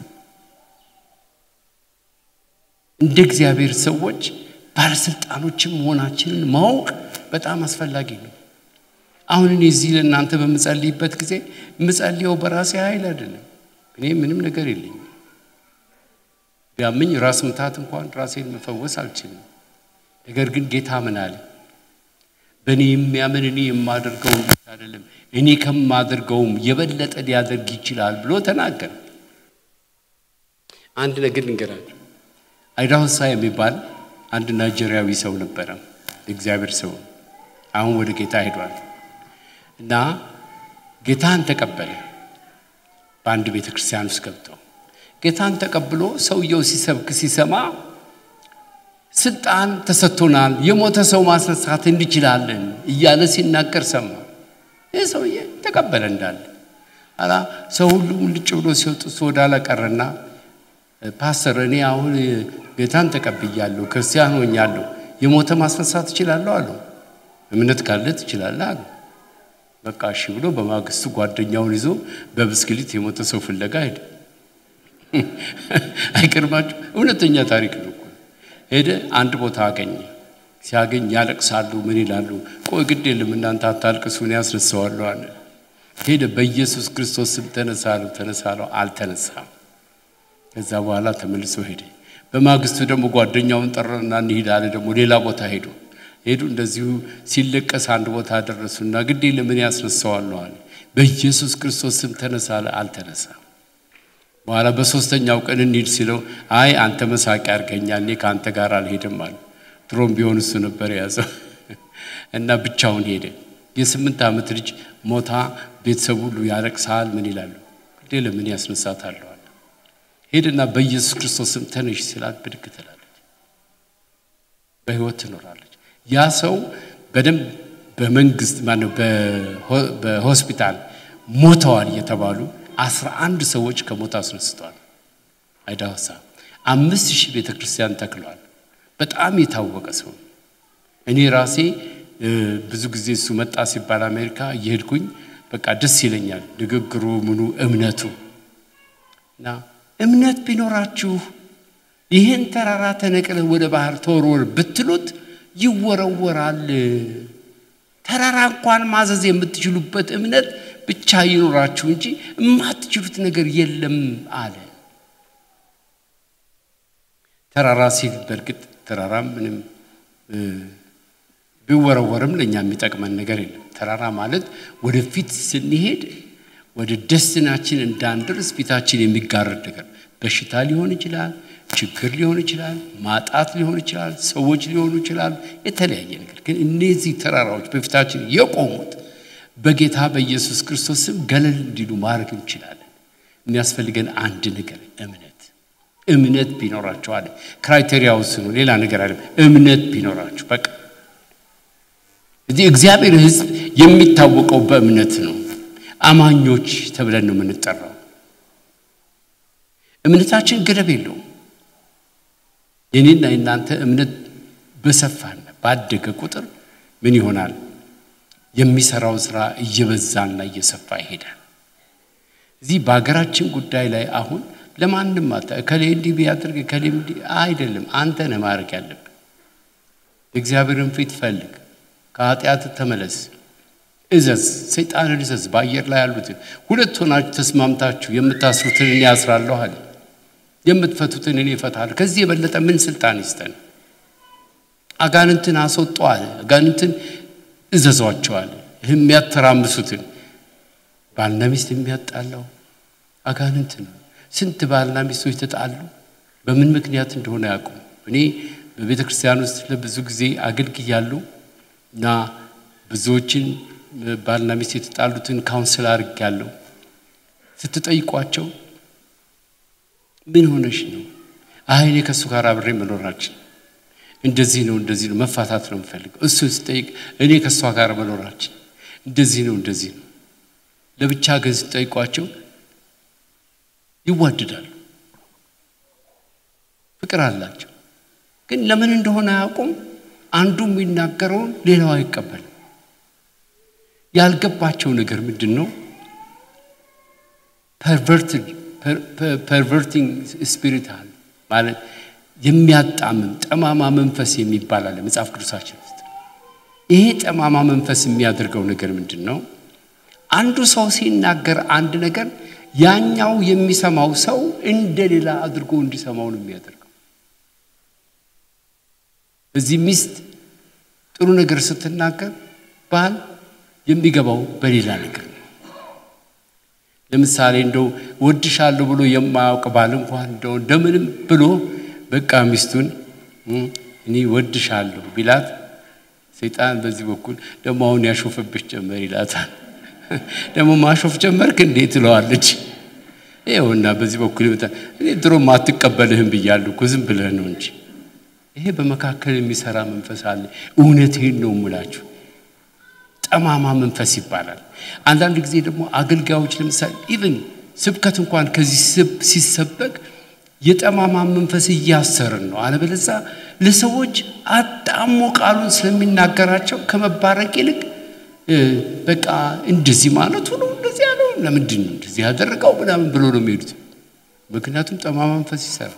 እንደ እግዚአብሔር ሰዎች ባለስልጣኖችም መሆናችንን ማወቅ በጣም አስፈላጊ ነው። አሁን እኔ እዚህ ለእናንተ በምጸልይበት ጊዜ የምጸልየው በራሴ ኃይል አይደለም። እኔ ምንም ነገር የለኝም። ቢያመኝ ራስ ምታት እንኳን ራሴን መፈወስ አልችልም። ነገር ግን ጌታ ምን አለ? በእኔ የሚያምን እኔ የማደርገውን ብቻ አይደለም እኔ ከማደርገውም የበለጠ ሊያደርግ ይችላል ብሎ ተናገረ። አንድ ነገር ልንገራችሁ። አይዳሆሳ የሚባል አንድ ናይጄሪያዊ ሰው ነበረ፣ እግዚአብሔር ሰው አሁን ወደ ጌታ ሄዷል እና ጌታን ተቀበለ። በአንድ ቤተ ክርስቲያን ውስጥ ገብተው ጌታን ተቀብሎ ሰውየው ሲሰብክ ሲሰማ ስልጣን ተሰጥቶናል፣ የሞተ ሰው ማስነሳት እንችላለን እያለ ሲናገር ሰማ። ይህ ሰውዬ ተቀበለ እንዳለ አላ ሰው ሁሉ ሙልጭ ብሎ ሲወጡ እሱ ወደ ኋላ ቀረና ፓስተር እኔ አሁን ጌታን ተቀብያለሁ፣ ክርስቲያን ሆኛለሁ፣ የሞተ ማስነሳት እችላለሁ አለው። እምነት ካለ ትችላለህ አለ። በቃ እሺ ብሎ በማግስቱ ጓደኛውን ይዞ በብስክሌት የሞተ ሰው ፍለጋ ሄደ። አይገርማችሁ? እውነተኛ ታሪክ ነው እኮ። ሄደ፣ አንድ ቦታ አገኘ። ሲያገኝ ያለቅሳሉ፣ ምን ይላሉ? ቆይ ግድ የለም እናንተ አታልቅሱ፣ እኔ ያስነሳዋለሁ አለ። ሄደ፣ በኢየሱስ ክርስቶስ ስም ተነሳ አለው። ተነሳ አለው፣ አልተነሳም። ከዛ በኋላ ተመልሶ ሄደ። በማግስቱ ደግሞ ጓደኛውን ጠራና እንሂድ አለ። ደግሞ ሌላ ቦታ ሄዱ ሄዱ። እንደዚሁ ሲለቀስ አንድ ቦታ ደረሱና ግድ የለም እኔ ያስነሳዋለሁ አለ። በኢየሱስ ክርስቶስ ስም ተነሳ አለ፣ አልተነሳም። በኋላ በሶስተኛው ቀን እንሂድ ሲለው አይ አንተ መሳቂያ አድርገኛል፣ እኔ ከአንተ ጋር አልሄድም አለ። ድሮም ቢሆን እሱ ነበር የያዘው እና ብቻውን ሄደ። የስምንት ዓመት ልጅ ሞታ ቤተሰብ ሁሉ ያለቅሳል። ምን ይላሉ? ግዴ ለምን ያስነሳታለሁ አለ። ሄድና በኢየሱስ ክርስቶስ ስም ተነሽ ሲላት ብድግ ትላለች። በህይወት ትኖራለች። ያ ሰው በደንብ በመንግስት ማነው በሆ- በሆስፒታል ሞተዋል የተባሉ አስራ አንድ ሰዎች ከሞት አስነስተዋል። አይዳሳ አምስት ሺህ ቤተ ክርስቲያን ተክሏል። በጣም የታወቀ ሰው ነው። እኔ ራሴ እ፣ ብዙ ጊዜ እሱ መጣ ሲባል አሜሪካ እየሄድኩኝ በቃ ደስ ይለኛል። ንግግሩ ምኑ እምነቱ እና እምነት ቢኖራችሁ ይህን ተራራ ተነቅለህ ወደ ባህር ተወርወር ብትሉት ይወረወራል። ተራራ እንኳን ማዘዝ የምትችሉበት እምነት ብቻ ይኖራችሁ እንጂ የማትችሉት ነገር የለም አለ። ተራራ ሲል በእርግጥ ተራራ ምንም እ፣ ቢወረወርም ለእኛ የሚጠቅመን ነገር የለም። ተራራ ማለት ወደፊት ስንሄድ ወደ ደስናችን እንዳንደርስ ፊታችን የሚጋረድ ነገር በሽታ ሊሆን ይችላል፣ ችግር ሊሆን ይችላል፣ ማጣት ሊሆን ይችላል፣ ሰዎች ሊሆኑ ይችላሉ፣ የተለያየ ነገር ግን እነዚህ ተራራዎች በፊታችን የቆሙት በጌታ በኢየሱስ ክርስቶስ ስም ገለል እንዲሉ ማድረግ እንችላለን። የሚያስፈልገን አንድ ነገር እምነት እምነት ቢኖራቸው አለ። ክራይቴሪያው እሱ ነው፣ ሌላ ነገር አለ። እምነት ቢኖራቸው በቃ እዚህ እግዚአብሔር ሕዝብ የሚታወቀው በእምነት ነው። አማኞች ተብለን ነው የምንጠራው። እምነታችን ገደብ የለውም። የኔና የናንተ እምነት በሰፋና ባደገ ቁጥር ምን ይሆናል? የሚሰራው ስራ እየበዛና እየሰፋ ይሄዳል። እዚህ በሀገራችን ጉዳይ ላይ አሁን ለማንም አታ እከሌ እንዲህ ቢያደርግ እከሌ እንዲህ አይደለም። አንተ ነህ ማድረግ ያለብህ። እግዚአብሔርን ፊት ፈልግ፣ ከኃጢአት ተመለስ፣ እዘዝ፣ ሰይጣንን እዘዝ። በአየር ላይ ያሉትን ሁለት ሆናችሁ ተስማምታችሁ የምታስሩትን እኔ ያስራለሁ አለ። የምትፈቱትን እኔ እፈታለሁ። ከዚህ የበለጠ ምን ስልጣን ይስጠን? አጋንንትን አስወጡ አለ። አጋንንትን እዘዟቸው አለ። የሚያተራምሱትን ባልና ሚስት የሚያጣላው አጋንንት ነው። ስንት ባልና ሚስቶች ተጣሉ፣ በምን ምክንያት እንደሆነ ያውቁም። እኔ በቤተ ክርስቲያን ውስጥ ለብዙ ጊዜ አገልግያለሁ እና ብዙዎችን ባልና ሚስት የተጣሉትን ካውንስል አድርጌያለሁ። ስትጠይቋቸው ምን ሆነሽ ነው? አይ እኔ ከእሱ ጋር አብሬ መኖራችን እንደዚህ ነው እንደዚህ ነው መፋታት ነው የምፈልገው። እሱ ስጠይቅ እኔ ከእሷ ጋር መኖራችን እንደዚህ ነው እንደዚህ ነው። ለብቻ ግን ስጠይቋቸው ይዋደዳሉ፣ ፍቅር አላቸው። ግን ለምን እንደሆነ አያውቁም። አንዱ የሚናገረውን ሌላው አይቀበልም። ያልገባቸው ነገር ምንድን ነው? ፐርቨርቲንግ ስፒሪት አለ ማለት የሚያጣምም ጠማማ መንፈስ የሚባል አለ መጽሐፍ ቅዱሳችን ውስጥ። ይሄ ጠማማ መንፈስ የሚያደርገው ነገር ምንድን ነው? አንዱ ሰው ሲናገር አንድ ነገር ያኛው የሚሰማው ሰው እንደሌላ አድርጎ እንዲሰማው ነው የሚያደርገው። እዚህ ሚስት ጥሩ ነገር ስትናገር ባል የሚገባው በሌላ ነገር ነው። ለምሳሌ እንደው ወድሻለሁ ብሎ የማያውቅ ባል እንኳን እንደው እንደምንም ብሎ በቃ ሚስቱን እኔ ወድሻለሁ ቢላት ሰይጣን በዚህ በኩል ደግሞ አሁን ያሾፈብሽ ጨመር ይላታል። ደግሞ ማሾፍ ጀመርክ እንዴ ትለዋለች። ይኸውና በዚህ በኩል ይመጣ እኔ ድሮም አትቀበልህም ብያለሁ እኮ ዝም ብለህ ነው እንጂ። ይሄ በመካከል የሚሰራ መንፈስ አለ። እውነቴን ነው የምላችሁ። ጠማማ መንፈስ ይባላል። አንዳንድ ጊዜ ደግሞ አገልጋዮች ለምሳሌ ኢቭን ስብከት እንኳን ከዚህ ሲሰበክ የጠማማ መንፈስ እያሰርን ነው። አለበለዛ ለሰዎች አጣሞ ቃሉን ስለሚናገራቸው ከመባረቅ ይልቅ በቃ እንደዚህ ማለቱ ነው እንደዚህ ያለው ለምንድን ነው እንደዚህ ያደረገው ምናምን ብሎ ነው የሚሄዱት። ምክንያቱም ጠማማ መንፈስ ይሰራል።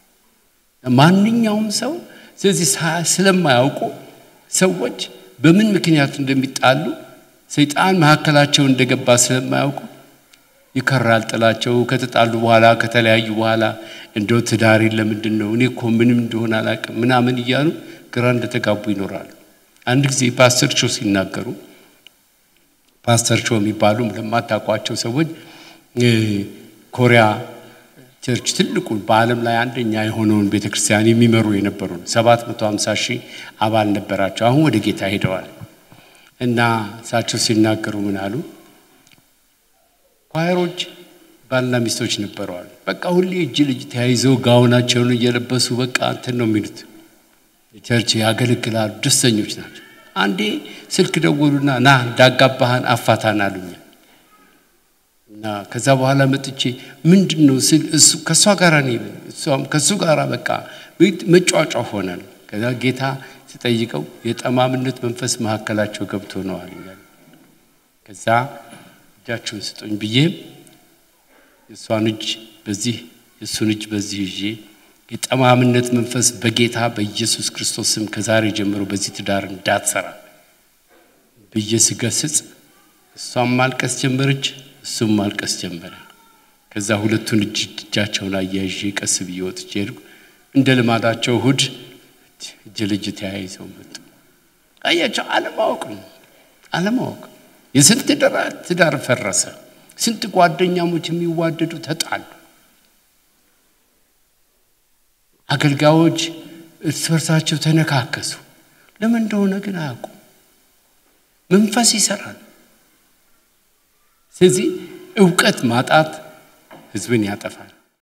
ማንኛውም ሰው ስለዚህ ስለማያውቁ ሰዎች በምን ምክንያት እንደሚጣሉ ሰይጣን መካከላቸው እንደገባ ስለማያውቁ ይከራል ጥላቸው። ከተጣሉ በኋላ ከተለያዩ በኋላ እንደው ትዳሬን ለምንድን ነው እኔ እኮ ምንም እንደሆነ አላውቅም ምናምን እያሉ ግራ እንደተጋቡ ይኖራሉ። አንድ ጊዜ ፓስተር ቾ ሲናገሩ ፓስተር ቾ የሚባሉ ለማታውቋቸው ሰዎች ኮሪያ ቸርች ትልቁን በዓለም ላይ አንደኛ የሆነውን ቤተ ክርስቲያን የሚመሩ የነበሩ ሰባት መቶ ሀምሳ ሺህ አባል ነበራቸው። አሁን ወደ ጌታ ሄደዋል እና እሳቸው ሲናገሩ ምን አሉ? ኳየሮች ባልና ሚስቶች ነበረዋል። በቃ ሁሌ እጅ ልጅ ተያይዘው ጋውናቸውን እየለበሱ በቃ እንትን ነው የሚሉት ቸርች ያገለግላሉ፣ ደስተኞች ናቸው። አንዴ ስልክ ደወሉና ና እንዳጋባህን አፋታን አሉኝ እና ከዛ በኋላ መጥቼ ምንድን ነው ስል እሱ ከእሷ ጋር እኔ እሷም ከእሱ ጋር በቃ መጫጫ ሆናል። ከዛ ጌታ ስጠይቀው የጠማምነት መንፈስ መካከላቸው ገብቶ ነው አለኛል። ከዛ እጃችሁን ስጡኝ ብዬ የእሷን እጅ በዚህ የእሱን እጅ በዚህ ይዤ የጠማምነት መንፈስ በጌታ በኢየሱስ ክርስቶስ ስም ከዛሬ ጀምሮ በዚህ ትዳር እንዳትሰራ ብዬ ስገስጽ እሷም ማልቀስ ጀመረች፣ እሱም ማልቀስ ጀመረ። ከዛ ሁለቱን እጅ እጃቸውን አያይዤ ቀስ ብዬ ወጥቼ ሄድኩ። እንደ ልማዳቸው እሑድ እጅ ለእጅ ተያይዘው መጡ። አያቸው፣ አለማወቅ ነው አለማወቅ። የስንት ትዳር ፈረሰ። ስንት ጓደኛሞች የሚዋደዱ ተጣሉ። አገልጋዮች እርስ በርሳቸው ተነካከሱ። ለምን እንደሆነ ግን አያውቁም። መንፈስ ይሰራል። ስለዚህ እውቀት ማጣት ህዝብን ያጠፋል።